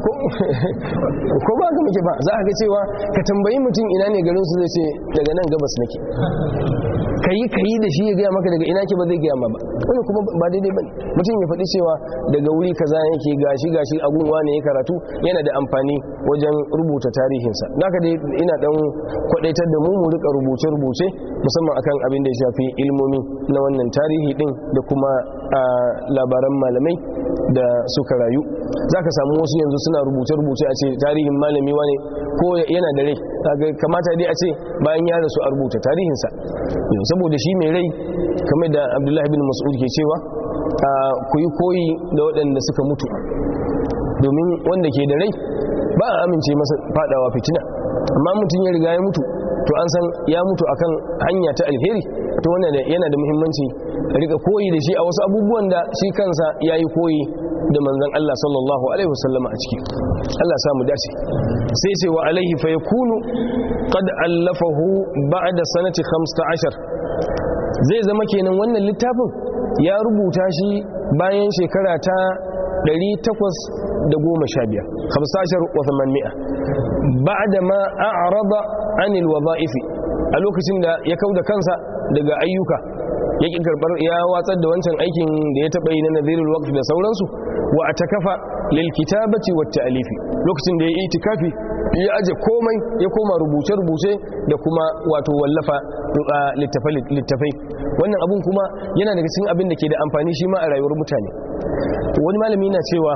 ko ba ka muke ba za a ga cewa ka tambayi mutum ina ne garinsu zai ce daga nan gabas nake kayi kayi da shi ya gaya maka daga ina ke ba zai gaya ma ba wani kuma ba daidai bane mutum ya faɗi cewa daga wuri kaza yake gashi gashi agun wane ya karatu yana da amfani wajen rubuta tarihinsa naka dai ina dan kwadaitar da mu mu rika rubuce rubuce musamman akan abin da ya shafi ilmomi na wannan tarihi din da kuma labaran malamai da suka rayu zaka samu wasu yanzu suna rubuce rubuce a ce tarihin malami wane ko yana da rai kamata dai a ce bayan ya rasu a rubuta tarihinsa saboda shi mai rai kamar da abdullahi bin mas'ud ke cewa ku yi koyi da waɗanda suka mutu domin wanda ke da rai ba a amince masa fadawa fitina amma mutum ya riga ya mutu to an san ya mutu akan hanya ta alheri to wannan yana da muhimmanci rika koyi da shi a wasu abubuwan da shi kansa ya yi koyi da manzan Allah sallallahu alaihi wasallama a ciki Allah samu dace sai ce wa alaihi fa yakunu qad allafahu ba'da sanati 15 zai zama kenan wannan littafin ya rubuta shi bayan shekara ta 815 15 wa 800 ba'da ma a'rada anil wadha'ifi a lokacin da ya kauda kansa daga ayyuka ya ƙi karɓar ya watsar da wancan aikin da ya taɓa yi na nazirul waqf da sauransu wa atakafa lil kitabati wat ta'lifi lokacin da ya yi itikafi ya aje komai ya koma rubuce rubuce da kuma wato wallafa littafai wannan abun kuma yana daga cikin abin da ke da amfani shi ma a rayuwar mutane wani malami na cewa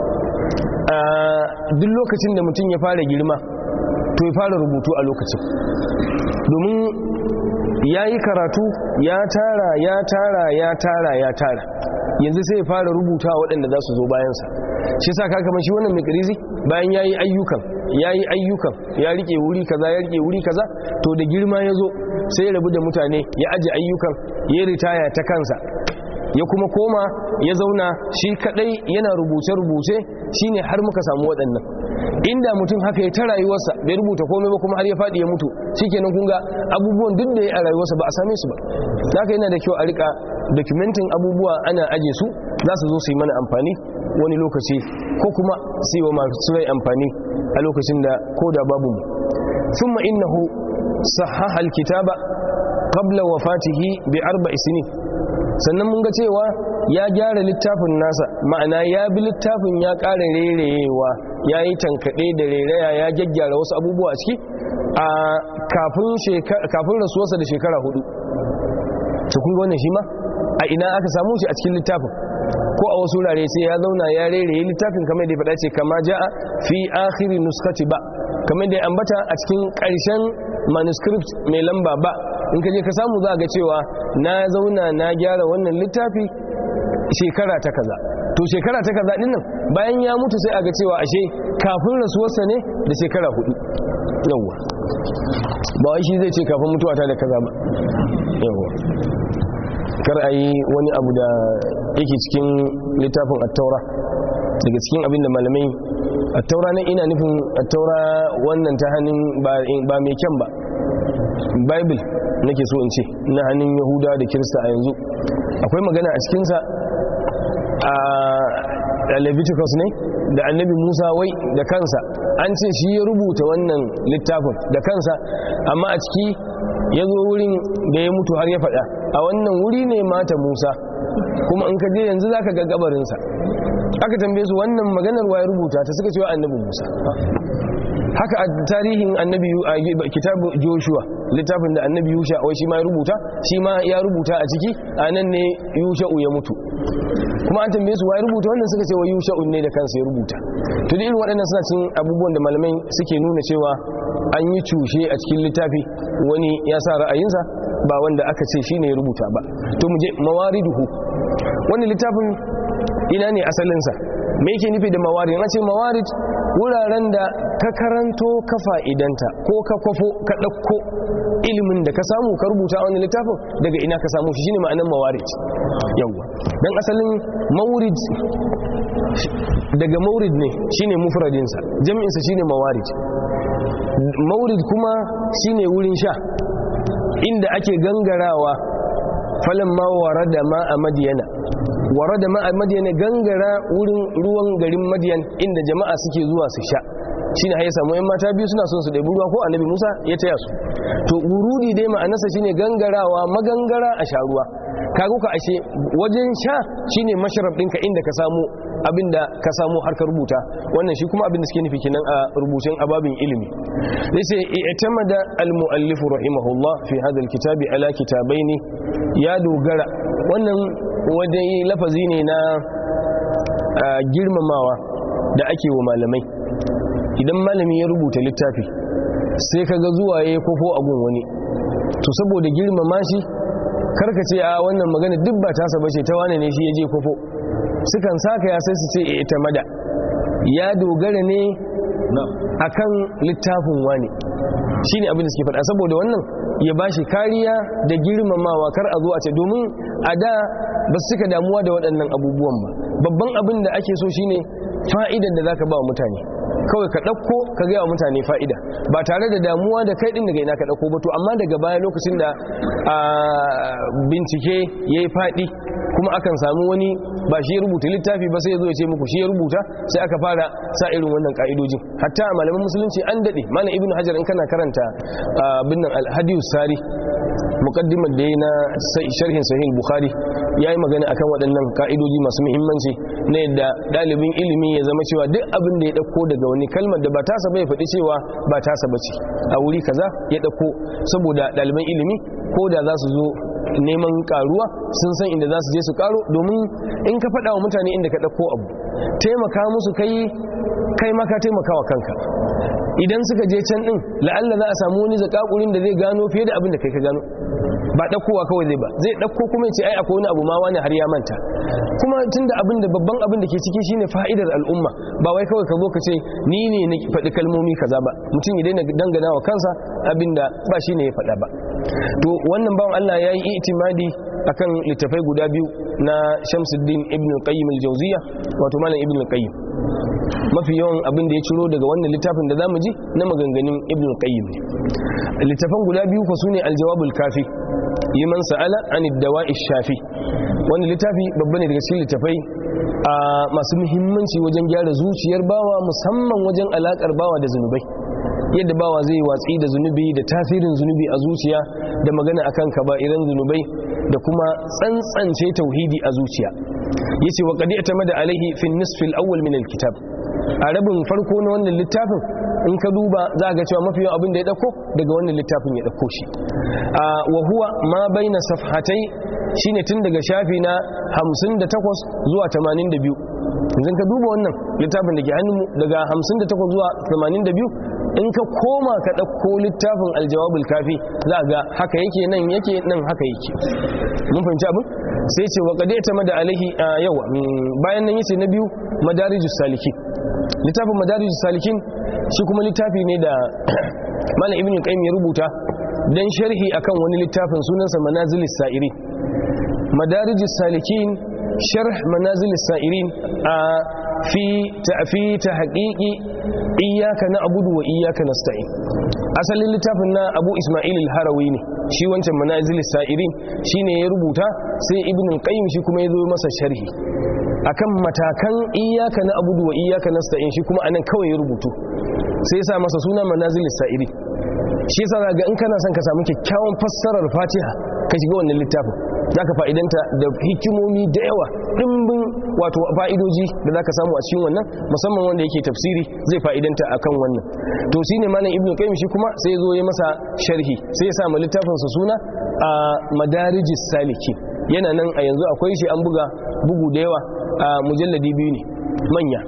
duk lokacin da mutum ya fara girma to ya fara rubutu a lokacin domin ya yi karatu ya tara ya tara ya tara ya tara yanzu sai ya fara rubuta waɗanda za su zo bayansa shi sa kaka mashi wannan mai ƙarizi bayan ya yi ayyukan ya yi ayyukan ya rike wuri kaza ya rike wuri kaza to da girma ya zo sai ya rabu da mutane ya aji ayyukan ya ritaya ta kansa ya kuma koma ya zauna shi kadai yana rubuce-rubuce shine har muka samu waɗannan inda mutum haka ya ta rayuwarsa bai rubuta komai ba kuma har ya faɗi ya mutu shikenan kun ga abubuwan duk da ya a rayuwarsa ba a same su ba haka yana da kyau a rika dokumentin abubuwa ana aje su za su zo su yi mana amfani wani lokaci ko kuma su yi wa masu rai amfani a lokacin da ko da babu mu thumma innahu sahaha alkitaba qabla wafatihi bi arba'i sinin sannan mun ga cewa ya gyara littafin nasa ma'ana ya bi littafin ya ƙara rerewa ya yi tankaɗe da reraya ya gyaggyara wasu abubuwa ciki a kafin rasuwarsa da shekara hudu ta kunga wannan shi ma a ina aka samu shi a cikin littafin ko a wasu wurare sai ya zauna ya rereye littafin kamar da ya faɗa ce kama ja'a fi akhiri nuskati ba kamar da ya ambata a cikin ƙarshen manuscript mai lamba ba in ka je ka samu za ga cewa na zauna na gyara wannan littafi shekara ta kaza to shekara ta kaza dinnan bayan ya mutu sai a ga cewa ashe kafin rasuwarsa ne da shekara hudu yawwa ba wai shi zai ce kafin mutuwa ta da kaza ba yawwa kar a yi wani abu da yake cikin littafin attaura daga cikin abin da malamai attaura na ina nufin attaura wannan ta hannun ba mai kyan ba bible nake so in ce na hannun yahuda da kirista a yanzu akwai magana a cikinsa a leviticus ne da annabi musa wai da kansa an ce shi ya rubuta wannan littafin da kansa amma a ciki ya zo wurin da ya mutu har ya faɗa a wannan wuri ne mata musa kuma in ka je yanzu za ka ga gabarinsa aka tambaye su wannan maganar wa ya rubuta ta suka cewa annabi musa haka a tarihin annabi a kitabu joshua littafin da annabi yusha wai shi ma ya rubuta shi ma ya rubuta a ciki a nan ne yusha'u ya mutu kuma an tambaye su wa ya rubuta wannan suka ce wa yusha'u ne da kansa ya rubuta to da irin waɗannan suna cin abubuwan da malamai suke nuna cewa an yi cushe a cikin littafi wani ya sa ra'ayinsa ba wanda aka ce shi ne ya rubuta ba to mu je mawariduhu wannan littafin ina ne asalinsa me yake nufi da mawarid na ce mawarid wuraren da ka karanto ka fa'idanta ko ka kwafo ka ɗauko ilimin da ka samu ka rubuta wani littafin daga ina ka samu shi shine ma'anar mawarid yawwa don asalin maurid daga maurid ne shine mufradinsa jami'insa shine mawarid maurid kuma shine wurin sha inda ake gangarawa falon ma warada ma a madiyana warada ma a madiyana gangara wurin ruwan garin madiyan inda jama'a suke zuwa su sha shine har ya samu yan mata biyu suna son su ɗebi ruwa ko annabi Musa ya taya su to wurudi dai ma'anarsa shine gangarawa magangara a sha ruwa kago ka ashe wajen sha shine masharab ɗinka inda ka samu abinda ka samu har ka rubuta wannan shi kuma abinda suke nufi kenan a rubutun ababin ilimi zai ce i'tamada al-muallif rahimahullah fi hadha al-kitabi ala kitabaini ya dogara wannan wajen lafazi ne na girmamawa da ake wa malamai idan malami ya rubuta littafi sai ka ga zuwa ya kofo a gun wani to saboda girmama shi karka ce a wannan magana duk ba tasa bace ta wane ne shi ya je kofo sukan saka ya sai su ce ita mada ya dogara ne akan littafin wani shine abin da suke faɗa saboda wannan ya bashi kariya da girmamawa kar a zo a ce domin a da ba su suka damuwa da waɗannan abubuwan ba babban abin da ake so shine fa'idar da zaka ba wa mutane kawai ka ɗauko ka gaya wa mutane fa'ida ba tare da damuwa da kai ɗin daga ina ka ɗauko ba to amma daga baya lokacin da bincike ya yi faɗi kuma akan samu wani ba shi ya rubuta littafi ba sai ya zo ya ce muku shi ya rubuta sai aka fara sa irin wannan ka'idojin hatta a malaman musulunci an daɗe malam ibnu hajar in kana karanta abin nan alhadiyus sari muqaddimar da na sharhin sahih bukhari yayi magana akan waɗannan ka'idoji masu muhimmanci na yadda ɗalibin ilimi ya zama cewa duk abin da ya ɗauko daga wani kalmar da ba tasa bai faɗi cewa ba tasa bace a wuri kaza ya ɗauko saboda ɗaliban ilimi ko da za su zo neman karuwa sun san inda za su je su karo domin in ka faɗa wa mutane inda ka ɗauko abu taimaka musu kai kai maka taimaka wa kanka idan suka je can ɗin la'alla za a samu wani zakakurin da zai gano fiye da abin da kai ka gano ba ɗaukowa kawai zai ba zai ɗauko kuma ya ce ai akwai wani abu ma wani har ya manta kuma tun da abin da babban abin da ke ciki shine fa'idar al'umma ba wai kawai ka zo ka ce ni ne na faɗi kalmomi kaza ba mutum ya daina dangana wa kansa abin da ba shi ne ya faɗa ba to wannan bawan Allah ya yi itimadi akan littafai guda biyu na Shamsuddin Ibn Qayyim al-Jawziyya wato malam Ibn Qayyim mafi yawan abin da ya ciro daga wannan littafin da zamu ji na maganganun Ibn Qayyim ne littafan guda biyu ko sune al-Jawabul Kafi liman sa'ala an ad-dawa'i shafi wannan littafi babba ne daga cikin littafai a masu muhimmanci wajen gyara zuciyar bawa musamman wajen alakar bawa da zunubai yadda bawa zai watsi da zunubi da tasirin zunubi a zuciya da magana akan kaba'iran zunubai da kuma tsantsance tauhidi a zuciya yace wa qad da alaihi fi nisf al-awwal min al-kitab a rabin farko na wannan littafin in ka duba za ga cewa mafi yawan abin da ya dauko daga wannan littafin ya dauko shi wa huwa ma baina safhatai shine tun daga shafi na 58 zuwa 82 yanzu ka duba wannan littafin da ke hannunmu daga 58 zuwa 82 in ka koma ka ɗauko littafin aljawabul kafi za ga haka yake nan yake nan haka yake mun fahimci abin sai ce wa qad da alaihi yawa bayan nan yace na biyu madarijus salikin littafin madarijus salikin shi kuma littafi ne da malam ibn qayyim ya rubuta dan sharhi akan wani littafin sunansa manazilis sa'irin madarijus salikin sharh manazilis sa'irin a fi fi tahqiqi iyyaka na'budu wa iyyaka nasta'in asalin littafin na Abu Isma'il al-Harawi ne shi wancan manazil sa'irin shine ya rubuta sai Ibn al-Qayyim shi kuma ya zo masa sharhi akan matakan iyyaka na'budu wa iyyaka nasta'in shi kuma anan kawai ya rubutu sai ya sa masa suna manazil sa'irin shi yasa ga in kana son ka samu kyakkyawan fassarar Fatiha ka shiga wannan littafin za ka fa'idanta da hikimomi da yawa ɗimbin wato fa'idoji da za ka samu a cikin wannan musamman wanda yake tafsiri zai fa'idanta a kan wannan to shi ne malam ibn qayyim shi kuma sai zo ya masa sharhi sai ya samu littafinsa suna a madarijis saliki yana nan a yanzu akwai shi an buga bugu da yawa a mujalladi biyu ne manya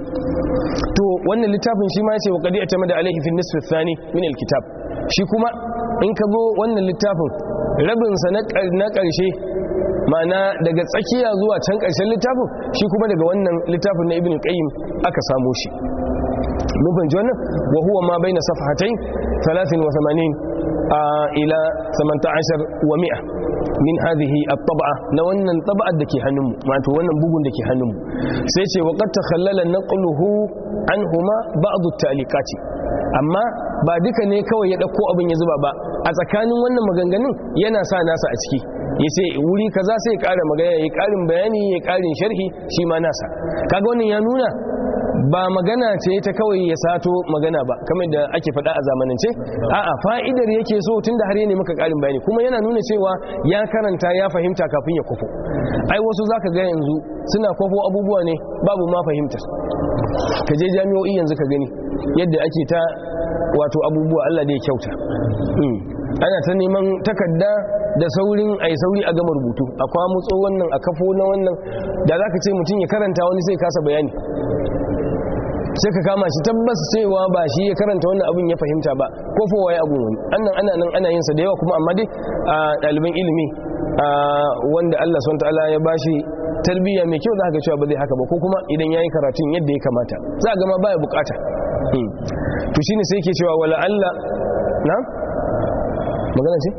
to wannan littafin shi ma ya ce wa qadi atamada alaihi fi nisfi thani min alkitab shi kuma in ka zo wannan littafin rabinsa na ƙarshe ma'ana daga tsakiya zuwa can ƙarshen littafin shi kuma daga wannan littafin na ibn qayyim aka samo shi mun fahimci wannan wa huwa ma baina safhatain 83 ila 18 wa 100 min hadhihi at-tab'a na wannan tab'ar dake hannunmu wato wannan bugun dake hannunmu sai ce wa qad takhallala naqluhu anhuma ba'd at-ta'liqati amma ba duka ne kawai ya dauko abin ya zuba ba a tsakanin wannan maganganun yana sa nasa a ciki ya ce wuri kaza sai ya ƙara magana ya ƙarin bayani ya ƙarin sharhi shi ma nasa kaga wannan ya nuna ba magana ce ta kawai ya sato magana ba kamar da ake faɗa a zamanance a'a fa'idar yake so tunda har ne maka ƙarin bayani kuma yana nuna cewa ya karanta ya fahimta kafin ya kwafo ai wasu zaka ga yanzu suna kwafo abubuwa ne babu ma fahimtar ka je jami'o'i yanzu ka gani yadda ake ta wato abubuwa Allah da ya kyauta ana ta neman takarda da saurin ai sauri a gama rubutu a kwamutso wannan a kafo na wannan da za ka ce mutum ya karanta wani sai kasa bayani sai ka kama shi tabbas cewa ba shi ya karanta wannan abin ya fahimta ba ko fowa ya abu wani annan ana nan ana yin sa da yawa kuma amma dai a ɗaliban ilimi wanda Allah subhanahu ta'ala ya bashi tarbiyya mai kyau za ka cewa ba zai haka ba ko kuma idan yayi karatun yadda ya kamata za ga ma baya bukata to shine sai yake cewa wala Allah na magana ce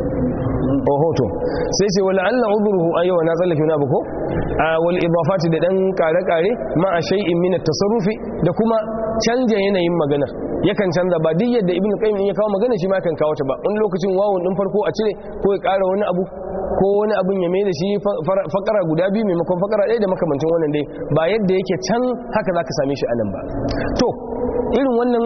ohoto sai ce wala Allah udruhu ayywa na tsallake wani abu ko wal idafati da dan kare-kare ma a shay'in min at-tasarrufi da kuma canja yanayin maganar yakan canza ba duk yadda ibnu qayyim ya kawo magana shi ma kan kawo ta ba wani lokacin wawun din farko a cire ko ya kara wani abu ko wani abin ya mai da shi fakara guda biyu maimakon fakara ɗaya da makamancin wannan dai ba yadda yake can haka za ka same shi a nan ba to irin wannan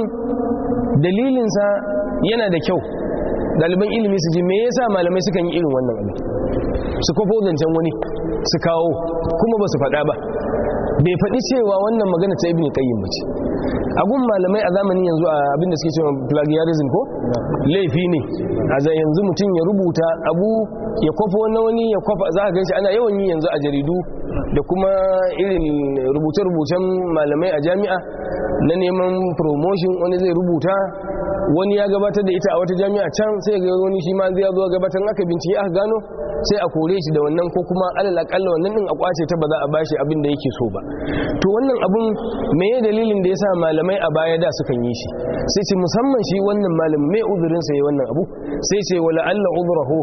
dalilinsa yana da kyau ɗaliban ilimi su ji me yasa malamai sukan yi irin wannan abin su kofo zancen wani su kawo kuma ba su faɗa ba bai faɗi cewa wannan magana ta ibn qayyim bace agun malamai a zamanin yanzu a abin da suke cewa plagiarism ko laifi ne a zai yanzu mutum ya rubuta abu ya kwafo na wani ya kwafa za ka ganshi ana yawan yi yanzu a jaridu da kuma irin rubuce-rubucen malamai a jami'a na neman promotion wani zai rubuta wani ya gabatar da ita a wata jami'a can sai ga wani shi ma zai zo gabatar aka bincike aka gano sai a kore shi da wannan ko kuma alal akalla wannan din a kwace ta ba za a bashi abin da yake so ba to wannan abun meye dalilin da yasa malamai a baya da sukan yi shi sai ce musamman shi wannan malam me uzurin sa yayi wannan abu sai ce wala alla uzrahu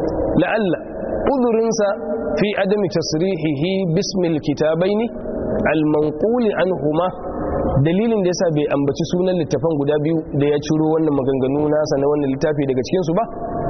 la alla uzurin sa fi adami tasrihihi bismil kitabaini al manqul anhuma dalilin da yasa bai ambaci sunan littafan guda biyu da ya ciro wannan maganganu nasa na wannan littafi daga cikin su ba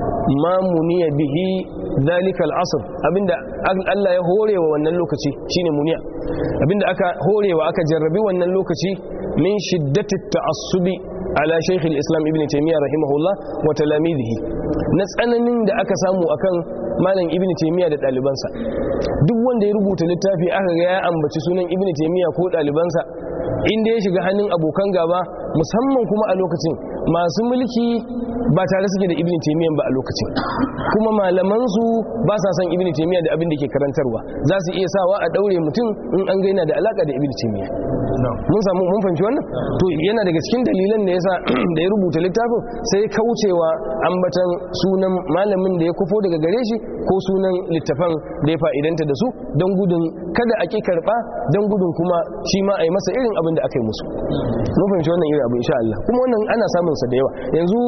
ma muniya bihi dalika al'asr abinda Allah ya horewa wannan lokaci shine muniya abinda aka horewa aka jarrabi wannan lokaci min shiddati ta'assubi ala shaykh al-islam ibn taymiyyah rahimahullah wa talamidihi na tsananin da aka samu akan malam ibn taymiyyah da dalibansa duk wanda ya rubuta littafi aka ga ya ambaci sunan ibn taymiyyah ko dalibansa inda ya shiga hannun abokan gaba musamman kuma a lokacin masu mulki ba tare suke da ibn taymiyyah ba a lokacin kuma malaman su ba sa san ibn taymiyyah da abin da ke karantarwa za su iya sawa a daure mutum in an gaina da alaka da ibn taymiyyah mun samu mun fahimci wannan to yana daga cikin dalilan da yasa da ya rubuta littafin sai kaucewa ambatan sunan malamin da ya kufo daga gare shi ko sunan littafan da ya fa'idanta da su don gudun kada a ki karba don gudun kuma shi ma a yi masa irin abin da aka yi musu mun fahimci wannan irin abu insha Allah kuma wannan ana samun sa da yawa yanzu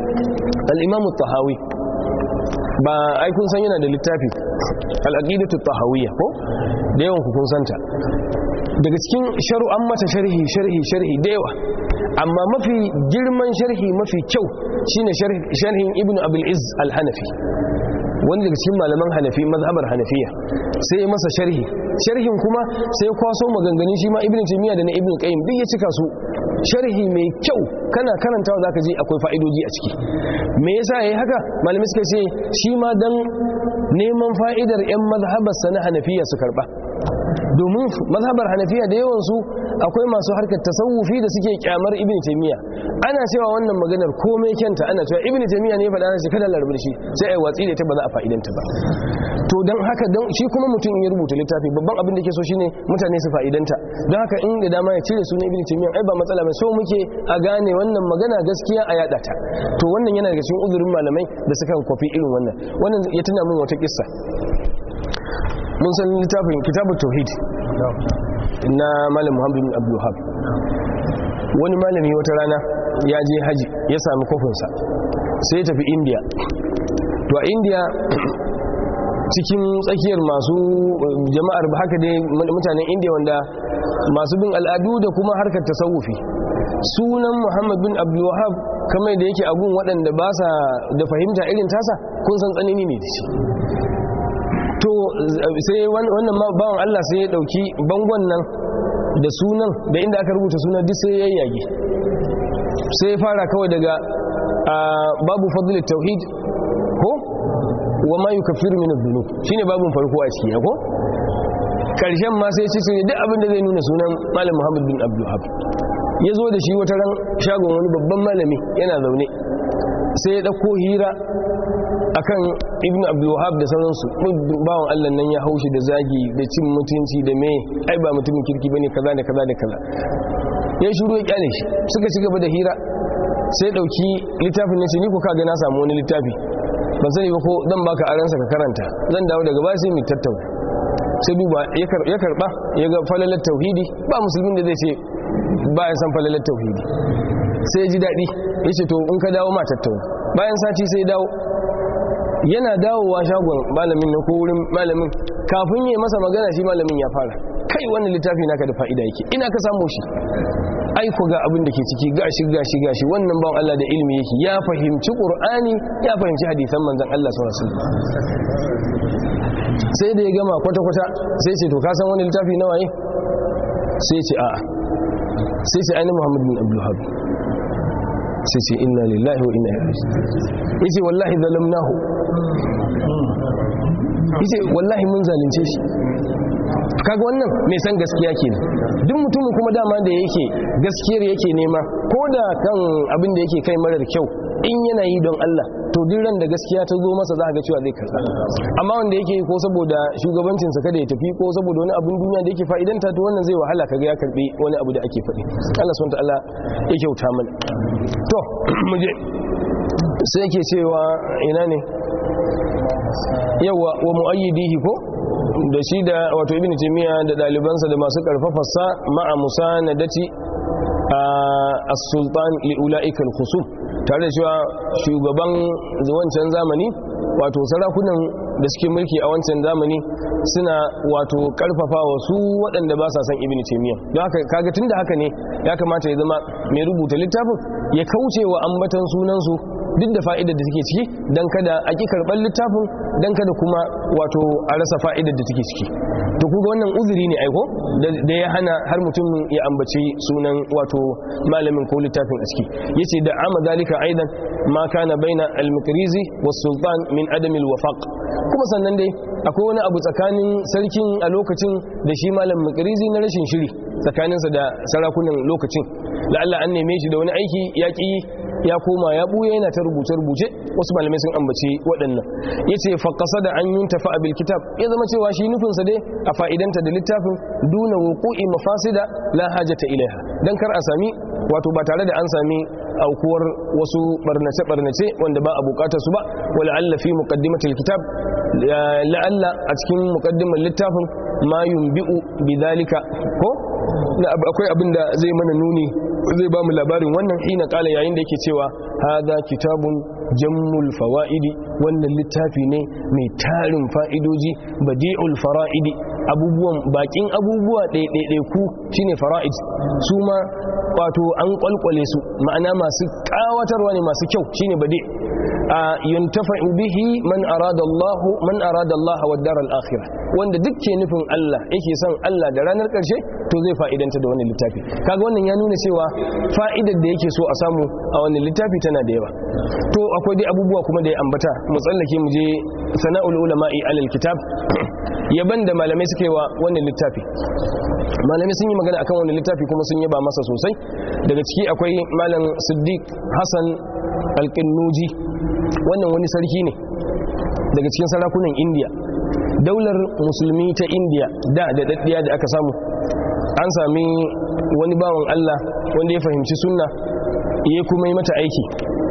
al-Imam tahawi ba ai kun san yana da littafi al-aqidatu tahawiyya ko da yawan ku kun santa daga cikin sharu'an mata sharhi sharhi sharhi da yawa amma mafi girman sharhi mafi kyau shine sharhin ibnu abul izz al-hanafi wani daga cikin malaman hanafi mazhabar hanafiya sai masa sharhi sharhin kuma sai kwaso maganganun shi ma ibnu taymiya da na ibnu qayyim duk ya cika su sharhi mai kyau kana karantawa zaka ji akwai fa'idoji a ciki me yasa yayi haka malamai suka ce shi ma dan neman fa'idar yan mazhabar sana hanafiya su karba domin mazhabar hanafiya da yawansu akwai masu harkar tasawufi da suke kyamar ibn taymiya ana cewa wannan maganar komai kyanta ana cewa ibn taymiya ne faɗa shi kada larbar shi sai ai watsi da ta ba za a fa'idanta ba to don haka don shi kuma mutum ya rubuta littafi babban abin da ke so shine mutane su fa'idanta don haka in da dama ya cire sunan ibn taymiya ai ba matsala ba so muke a gane wannan magana gaskiya a yada ta to wannan yana daga cikin uzurin malamai da suka kwafi irin wannan wannan ya tuna min wata kissa mun san littafin kitabun tauhid na malam muhammadu bin abdullahab wani malami wata rana ya je haji ya sami kofinsa sai ya tafi indiya to a indiya cikin tsakiyar masu jama'ar haka dai mutanen indiya wanda masu bin al'adu da kuma harkar tasawufi sunan muhammad bin abdullahab kamar da yake agun waɗanda ba sa da fahimta irin tasa kun san tsanani ne da shi to sai wannan bawan Allah sai ya dauki bangon nan da sunan da inda aka rubuta sunan duk sai yayyage sai ya fara kawai daga babu fadlul tauhid ko wa ma yukaffiru min adh-dhunub shine babun farko a ciki ko karshen ma sai ce duk abin da zai nuna sunan malam Muhammad bin Abdul Wahhab ya zo da shi wata ran shagon wani babban malami yana zaune sai ya dauko hira akan ibnu abdul wahab da sauransu bawan Allah nan ya haushi da zagi da cin mutunci da me ai ba mutumin kirki bane kaza da kaza da kaza ya shiru ya kyale shi suka ci gaba da hira sai dauki littafin nan ni ko kaga na samu wani littafi ban sani ba ko dan baka aransa ka karanta zan dawo daga baya sai mu tattauna sai duba ya karba ya ga falalar tauhidi ba musulmin da zai ce ba ya san falalar tauhidi sai ya ji daɗi ya ce to in ka dawo ma tattauna bayan sati sai dawo yana dawowa shagon malamin na ko wurin malamin kafin yi masa magana shi malamin ya fara kai wannan littafi naka da fa'ida yake ina ka samu shi aiko ga abin da ke ciki gashi gashi gashi wannan bawan Allah da ilimi yake ya fahimci Qur'ani ya fahimci hadisan manzon Allah sallallahu alaihi wasallam sai da ya gama kwata kwata sai ce to ka san wani littafi nawa ne sai ce a'a sai ce ainihin Muhammad bin Abdul Wahhab sai ce inna lillahi wa inna ilaihi yace wallahi zalamnahu yace wallahi mun zalunce shi kaga wannan mai san gaskiya ke duk mutumin kuma dama da yake gaskiyar yake nema ko da kan abin da yake kai marar kyau in yana yi don Allah to duk ran da gaskiya ta zo masa za ga cewa zai karɓa amma wanda yake ko saboda shugabancinsa kada ya tafi ko saboda wani abin duniya da yake fa'idanta to wannan zai wahala kaga ya karɓi wani abu da ake faɗi Allah subhanahu ta'ala ya kyauta mana to mu je sai yake cewa ina ne yawa wa muayyidihi ko da shi da wato ibn taymiya da dalibansa da masu karfafarsa ma'a musa na daci as-sultan li ulaika al-khusum tare da cewa shugaban wancan zamani wato sarakunan da suke mulki a wancan zamani suna wato karfafa wa su waɗanda ba sa san ibn taymiya don haka kaga tunda haka ne ya kamata ya zama mai rubuta littafin ya kauce wa ambatan sunansu duk da fa'idar da take ciki don kada a ƙi karɓar littafin don kada kuma wato a rasa fa'idar da take ciki to kuga wannan uzuri ne aiko da ya hana har mutum ya ambaci sunan wato malamin ko littafin a ciki ya ce da ama zalika aidan ma kana baina al-mukrizi was sultan min adam al-wafaq kuma sannan dai akwai wani abu tsakanin sarkin a lokacin da shi malam mukrizi na rashin shiri tsakaninsa da sarakunan lokacin la'alla an neme shi da wani aiki ya ƙi ya koma ya buya yana ta rubuce-rubuce wasu malamai sun ambaci waɗannan ya ce faƙasa da an yun tafi abil kitab ya zama cewa shi nufinsa dai a fa'idanta da littafin duna wuku'i mafasida la hajata ilaiha don kar a sami wato ba tare da an sami aukuwar wasu barnace-barnace wanda ba a bukatar su ba wala alla fi muqaddimatil kitab la'alla a cikin muqaddimar littafin ma yunbi'u bidhalika ko akwai abin da zai mana nuni zai ba mu labarin wannan hina kala yayin da yake cewa hada kitabun jammul fawaidi wannan littafi ne mai tarin fa'idoji badi'ul fara'idi abubuwan bakin abubuwa ɗaiɗaiɗaiku shine fara'id su ma wato an kwalkwale su ma'ana masu kawatarwa ne masu kyau shine badi' a yuntafa'u bihi man arada Allah man arada Allah wa daral akhirah wanda duk ke nufin Allah yake son Allah da ranar karshe to zai fa'idanta da wannan littafi kaga wannan ya nuna cewa fa'idar da yake so a samu a wannan littafi tana da yawa to akwai dai abubuwa kuma da ya ambata mu tsallake mu je sana'ul ulama'i alal kitab yaban da malamai suka yi wa wannan littafi malamai sun yi magana akan wannan littafi kuma sun yaba masa sosai daga ciki akwai malam siddiq hassan alƙinnuji wannan wani sarki ne daga cikin sarakunan indiya daular musulmi ta indiya da da daddiya da aka samu an sami wani bawan allah wanda ya fahimci sunna ya kuma yi mata aiki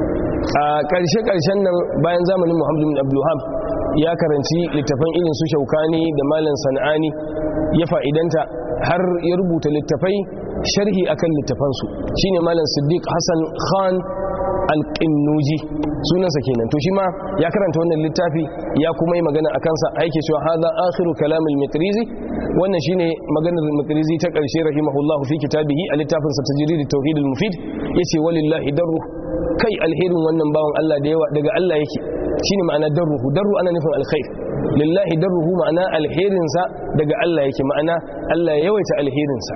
a ƙarshe-ƙarshen nan bayan zamanin muhammadu bin abdullaham ya karanci littafan irin su shaukani da malam sana'ani ya fa'idanta har ya rubuta littafai sharhi akan littafansu shine malam siddiq hassan khan alƙinnuji sunansa kenan to shi ma ya karanta wannan littafi ya kuma yi magana a kansa aiki cewa haza akhiru kalamul mikrizi wannan shine maganar mikrizi ta ƙarshe rahimahullahu fi kitabihi a littafin sa tajrid at-tauhid al-mufid yace walillahi darru kai alherin wannan bawan Allah da yawa daga Allah yake shine ma'ana darruhu darru ana nufin alkhair lillahi darruhu ma'ana alherinsa daga Allah yake ma'ana Allah ya yawaita alherinsa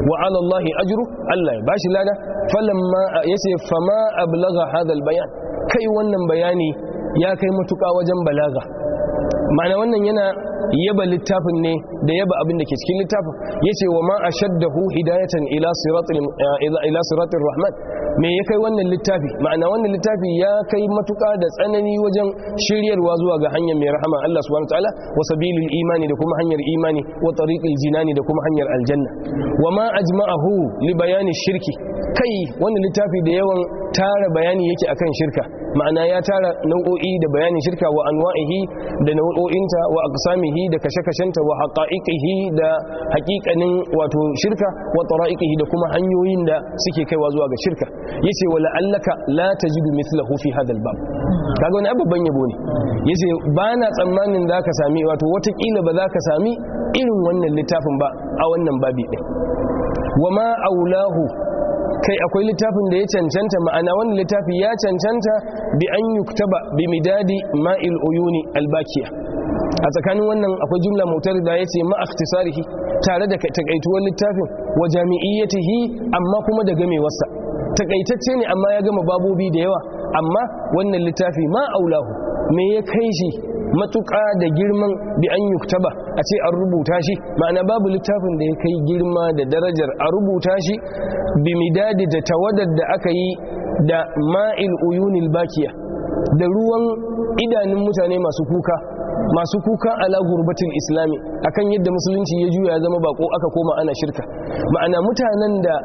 wa ala Allah ajru Allah ya bashi lada falamma yace fama ablagha hadha bayan kai wannan bayani ya kai matuƙa wajen balaga ma'ana wannan yana yaba littafin ne da yaba abin da ke cikin littafin yace wa ma ashaddahu hidayatan ila siratil ila siratir rahman me ya kai wannan littafi ma'ana wannan littafi ya kai matuka da tsanani wajen shiryarwa zuwa ga hanyar mai rahama Allah subhanahu wataala wa sabilil imani da kuma hanyar imani wa tariqil jinani da kuma hanyar aljanna wa ma ajma'ahu li bayani shirki kai wannan littafi da yawan tara bayani yake akan shirka ma'ana ya tara nau'o'i da bayanin shirka wa anwa'ihi da nau'o'inta wa aqsamihi da kashe-kashenta wa haqa'iqihi da haƙiƙanin wato shirka wa tara'iqihi da kuma hanyoyin da suke kaiwa zuwa ga shirka yace wala allaka la tajidu mithlahu fi hadha albab kaga wani babban yabo ne yace ba na tsammanin zaka sami wato watakila ba zaka sami irin wannan littafin ba a wannan babi din wa ma aulahu kai akwai littafin da ya cancanta ma'ana wannan littafi ya cancanta bi an yuktaba bi midadi ma'il uyuni albakiya a tsakanin wannan akwai jumla motar da ya ce ma'akhtisarihi tare da takaituwar littafin wa jami'iyyatihi amma kuma da gamewarsa takaitacce ne amma ya gama babobi da yawa amma wannan littafi ma aulahu me ya kai shi matuƙa da girman bi an yuktaba a ce an rubuta shi ma'ana babu littafin da ya kai girma da darajar a rubuta shi bi midadi da tawadar da aka yi da ma'il uyunil bakiya da ruwan idanun mutane masu kuka masu kuka ala gurbatin islami akan yadda musulunci ya juya zama bako aka koma ana shirka ma'ana mutanen da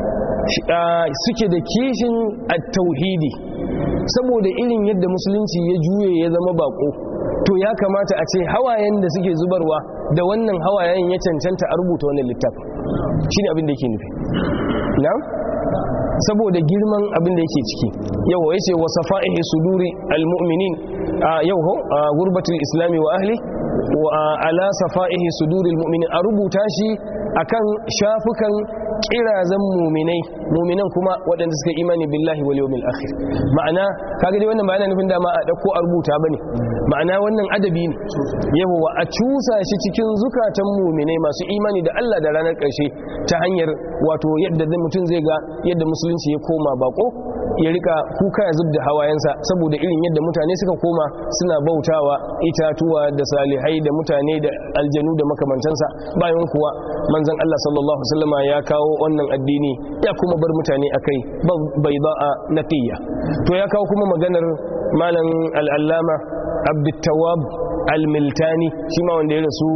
suke da kishin at-tauhidi saboda irin yadda musulunci ya juye ya zama bako to ya kamata a ce hawayen da suke zubarwa da wannan hawayen ya cancanta a rubuta wannan littafin shine abin da yake nufi na'am saboda girman abin da yake ciki yau ya ce wasa fa'ihi suduri almu'minin yau ho gurbatul islami wa ahli wa ala safa'ihi suduri almu'minin a rubuta shi akan shafukan kirazan muminai muminan kuma waɗanda suka imani billahi wal yawmil akhir ma'ana kaga dai wannan ba yana nufin dama a dauko a rubuta bane ma'ana wannan adabi ne yawa a cusa shi cikin zukatan muminai masu imani da Allah da ranar ƙarshe ta hanyar wato yadda mutum zai ga yadda musulunci ya koma bako ya rika kuka ya zubda hawayensa saboda irin yadda mutane suka koma suna bautawa itatuwa da salihai da mutane da aljanu da makamantansa bayan kuwa manzon Allah sallallahu alaihi wasallama ya kawo wannan addini ya kuma bar mutane akai bai ba'a naqiyya to ya kawo kuma maganar malam al-allama abdut al-miltani shi ma wanda ya rasu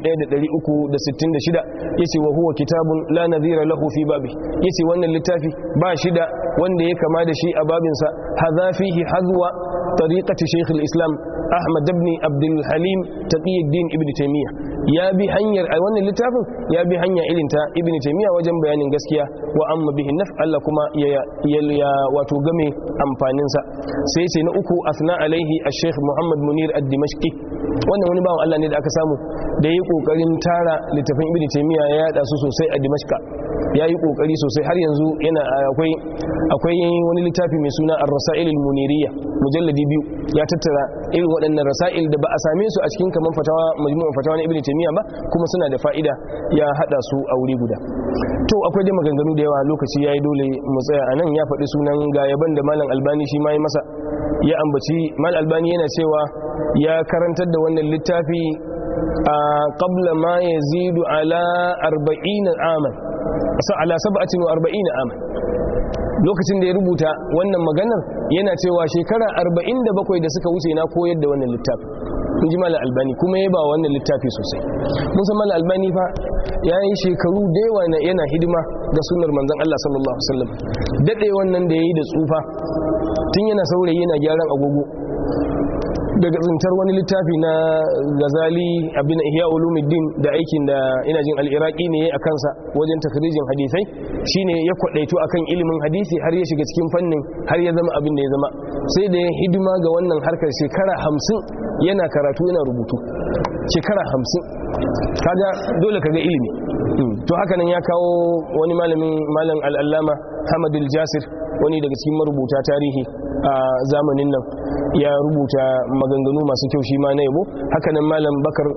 1366 yace wa huwa kitabun la nadhira lahu fi babi yace wannan littafi ba shi da wanda ya kama da shi a babinsa hadha fihi hadwa tariqati shaykh al-islam ahmad ibn abd al-halim taqiyuddin ibn taymiyyah ya bi hanyar a wannan littafin ya bi hanya irin ta ibn taymiyyah wajen bayanin gaskiya wa amma bihi naf Allah kuma ya ya wato game amfanin sa sai ce na uku asna alaihi al-shaykh muhammad munir ad-dimashqi wannan wani bawan Allah ne da aka samu da yi kokarin tara littafin ibn taymiyyah ya yada su sosai a dimashqa ya yi kokari sosai har yanzu yana akwai akwai wani littafi mai suna ar-rasail al-muniriyya mujalladi biyu ya tattara irin waɗannan rasail da ba a same su a cikin kaman fatawa majmu'an fatawa na ibn taymiyyah ba kuma suna da fa'ida ya hada su a wuri guda to akwai dai maganganu da yawa lokaci yayi dole mu tsaya anan ya faɗi sunan ga yaban da malam albani shi ma yi masa ya ambaci mal albani yana cewa ya karantar da wannan littafi a qabla ma yazidu ala 40 aman ala 47 aman lokacin da ya rubuta wannan maganar yana cewa shekara 47 da suka wuce na koyar da wannan littafi in ji mala albani kuma ya ba wannan littafi sosai musa mala albani fa ya yi shekaru da yawa yana hidima ga sunar manzan Allah sallallahu Alaihi wasallam daɗe wannan da ya yi da tsufa tun yana saurayi yana gyaran agogo daga tsintar wani littafi na gazali abin ihya ulumuddin da aikin da ina jin al'iraki ne a kansa wajen takarijin hadisai shine ya kwadaito akan ilimin hadisi har ya shiga cikin fannin har ya zama abin da ya zama sai da ya hidima ga wannan harkar shekara hamsin yana karatu yana rubutu shekara hamsin kaga dole kaga ilimi to haka nan ya kawo wani malamin malam al'allama hamadul jasir wani daga cikin marubuta tarihi a zamanin nan ya rubuta maganganu masu kyau shi ma na yabo hakanan malam bakar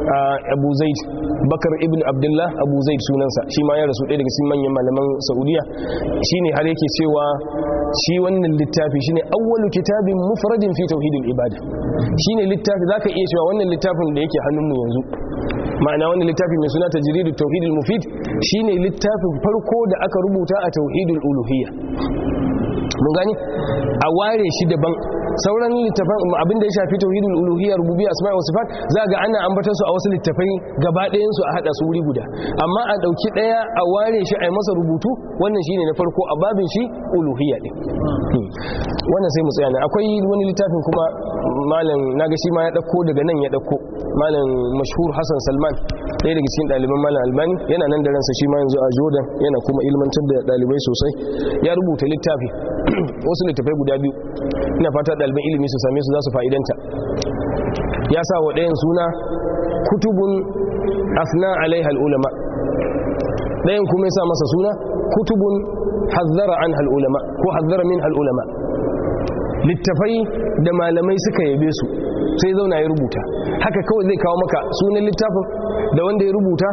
abu zaid bakar ibn abdullah abu zaid sunansa shi ma ya rasu ɗaya daga cikin manyan malaman saudiya shine har yake cewa shi wannan littafi shine awwalu kitabin mufradin fi tauhidil ibada shine littafi zaka iya cewa wannan littafin da yake hannunmu yanzu ma'ana wannan littafi mai suna tajridut tauhidil mufid shine littafin farko da aka rubuta a tauhidul uluhiyya mun gani a ware shi daban sauran littafan abin da ya shafi tauhidul uluhiyya rububiyya asma'i wa sifat za ga ana ambatar su a wasu littafai gaba ɗayan su a hada su wuri guda amma a dauki daya a ware shi a yi masa rubutu wannan shine na farko a babin shi uluhiyya din wannan sai mu tsaya nan akwai wani littafin kuma malam naga shi ma ya dauko daga nan ya dauko malam mashhur Hassan Salman ɗaya daga cikin ɗaliban malam Albani yana nan da ransa shi ma yanzu a Jordan yana kuma ilmantar da ɗalibai sosai ya rubuta littafi wasu littafai guda biyu ina fata ɗaliban ilimi su same su za su fa'idanta ya sa wa ɗayan suna kutubun afna alaiha ulama ɗayan kuma ya sa masa suna kutubun hazzara an ulama ko hazzara min ulama littafai da malamai suka yabe su sai zauna ya rubuta haka kawai zai kawo maka sunan littafin da wanda ya rubuta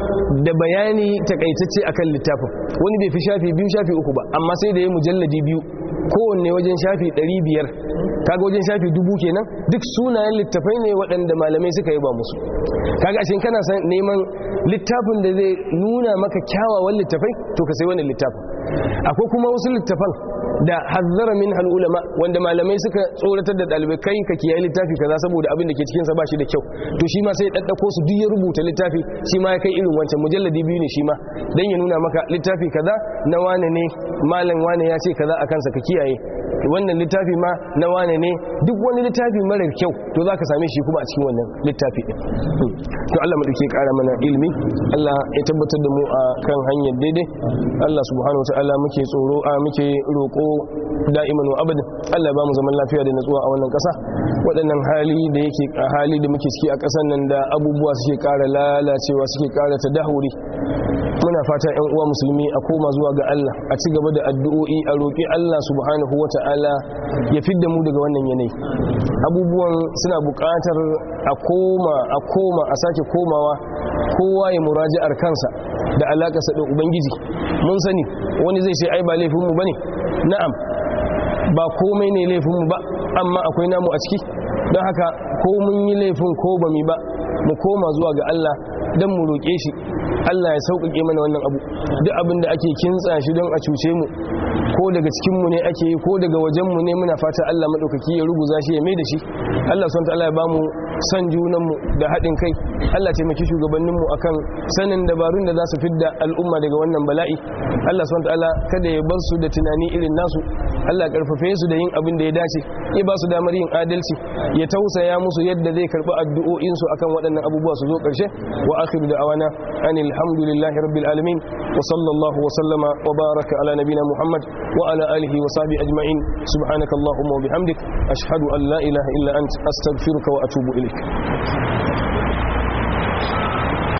da bayani takaitacce akan littafin wani bai fi shafi biyu shafi uku ba amma sai da ya mujalladi biyu kowanne wajen shafi 500 kaga wajen shafi dubu kenan duk sunayen littafai ne waɗanda malamai suka yi ba musu kaga ashe kana san neman littafin da zai nuna maka kyawawan littafai to ka sai wannan littafin akwai kuma wasu littafan da hazzara min ulama wanda malamai suka tsoratar da dalibai kai ka kiyaye littafi kaza saboda abin da ke cikin sa bashi da kyau to shi ma sai daddako su duk ya rubuta littafi shi ma ya kai irin wancan mujalladi biyu ne shi ma dan ya nuna maka littafi kaza na wane ne malam wane ya ce kaza akan sa ka kiyaye wannan littafi ma na wane ne duk wani littafi mara kyau to zaka same shi kuma a cikin wannan littafi din to Allah mu dake kara mana ilimi Allah ya tabbatar da mu a kan hanyar daidai Allah subhanahu wataala muke tsoro a muke roko da'iman wa abadin Allah ba mu zaman lafiya da natsuwa a wannan ƙasa waɗannan hali da yake hali da muke ciki a ƙasar nan da abubuwa suke ƙara lalacewa suke ƙara tadahuri muna fata ƴan uwa musulmi a koma zuwa ga Allah a ci gaba da addu'o'i a roƙi Allah subhanahu wata'ala ya fidda mu daga wannan yanayi abubuwan suna buƙatar a koma a koma a sake komawa kowa ya muraji'ar kansa da alaƙarsa da ubangiji mun sani wani zai ce ai ba laifinmu bane na'am ba komai ne laifinmu ba amma akwai namu a ciki don haka ko mun yi laifin ko ba mi ba mu koma zuwa ga Allah don mu roƙe shi Allah ya sauƙaƙe mana wannan abu duk abin da ake kintsa shi don a cuce mu ko daga cikinmu ne ake yi ko daga wajenmu ne muna fata Allah maɗaukaki ya ruguza shi ya mai da shi Allah son ta'ala ya ba mu san junanmu da haɗin kai Allah taimaki shugabanninmu akan sanin dabarun da za su fidda al'umma daga wannan bala'i Allah son ta'ala kada ya bar su da tunani irin nasu Allah karfafe su da yin abin da ya dace ya ba su damar yin adalci ya tausaya musu yadda zai karɓi addu'o'insu akan waɗannan abubuwa su zo ƙarshe wa akhiru da awana anil hamdulillahi rabbil alamin wa sallallahu wa sallama wa baraka ala nabina muhammad wa ala alihi wa sahbihi ajma'in subhanaka allahumma wa bihamdik ashhadu an la ilaha illa ant astaghfiruka wa atubu ilaik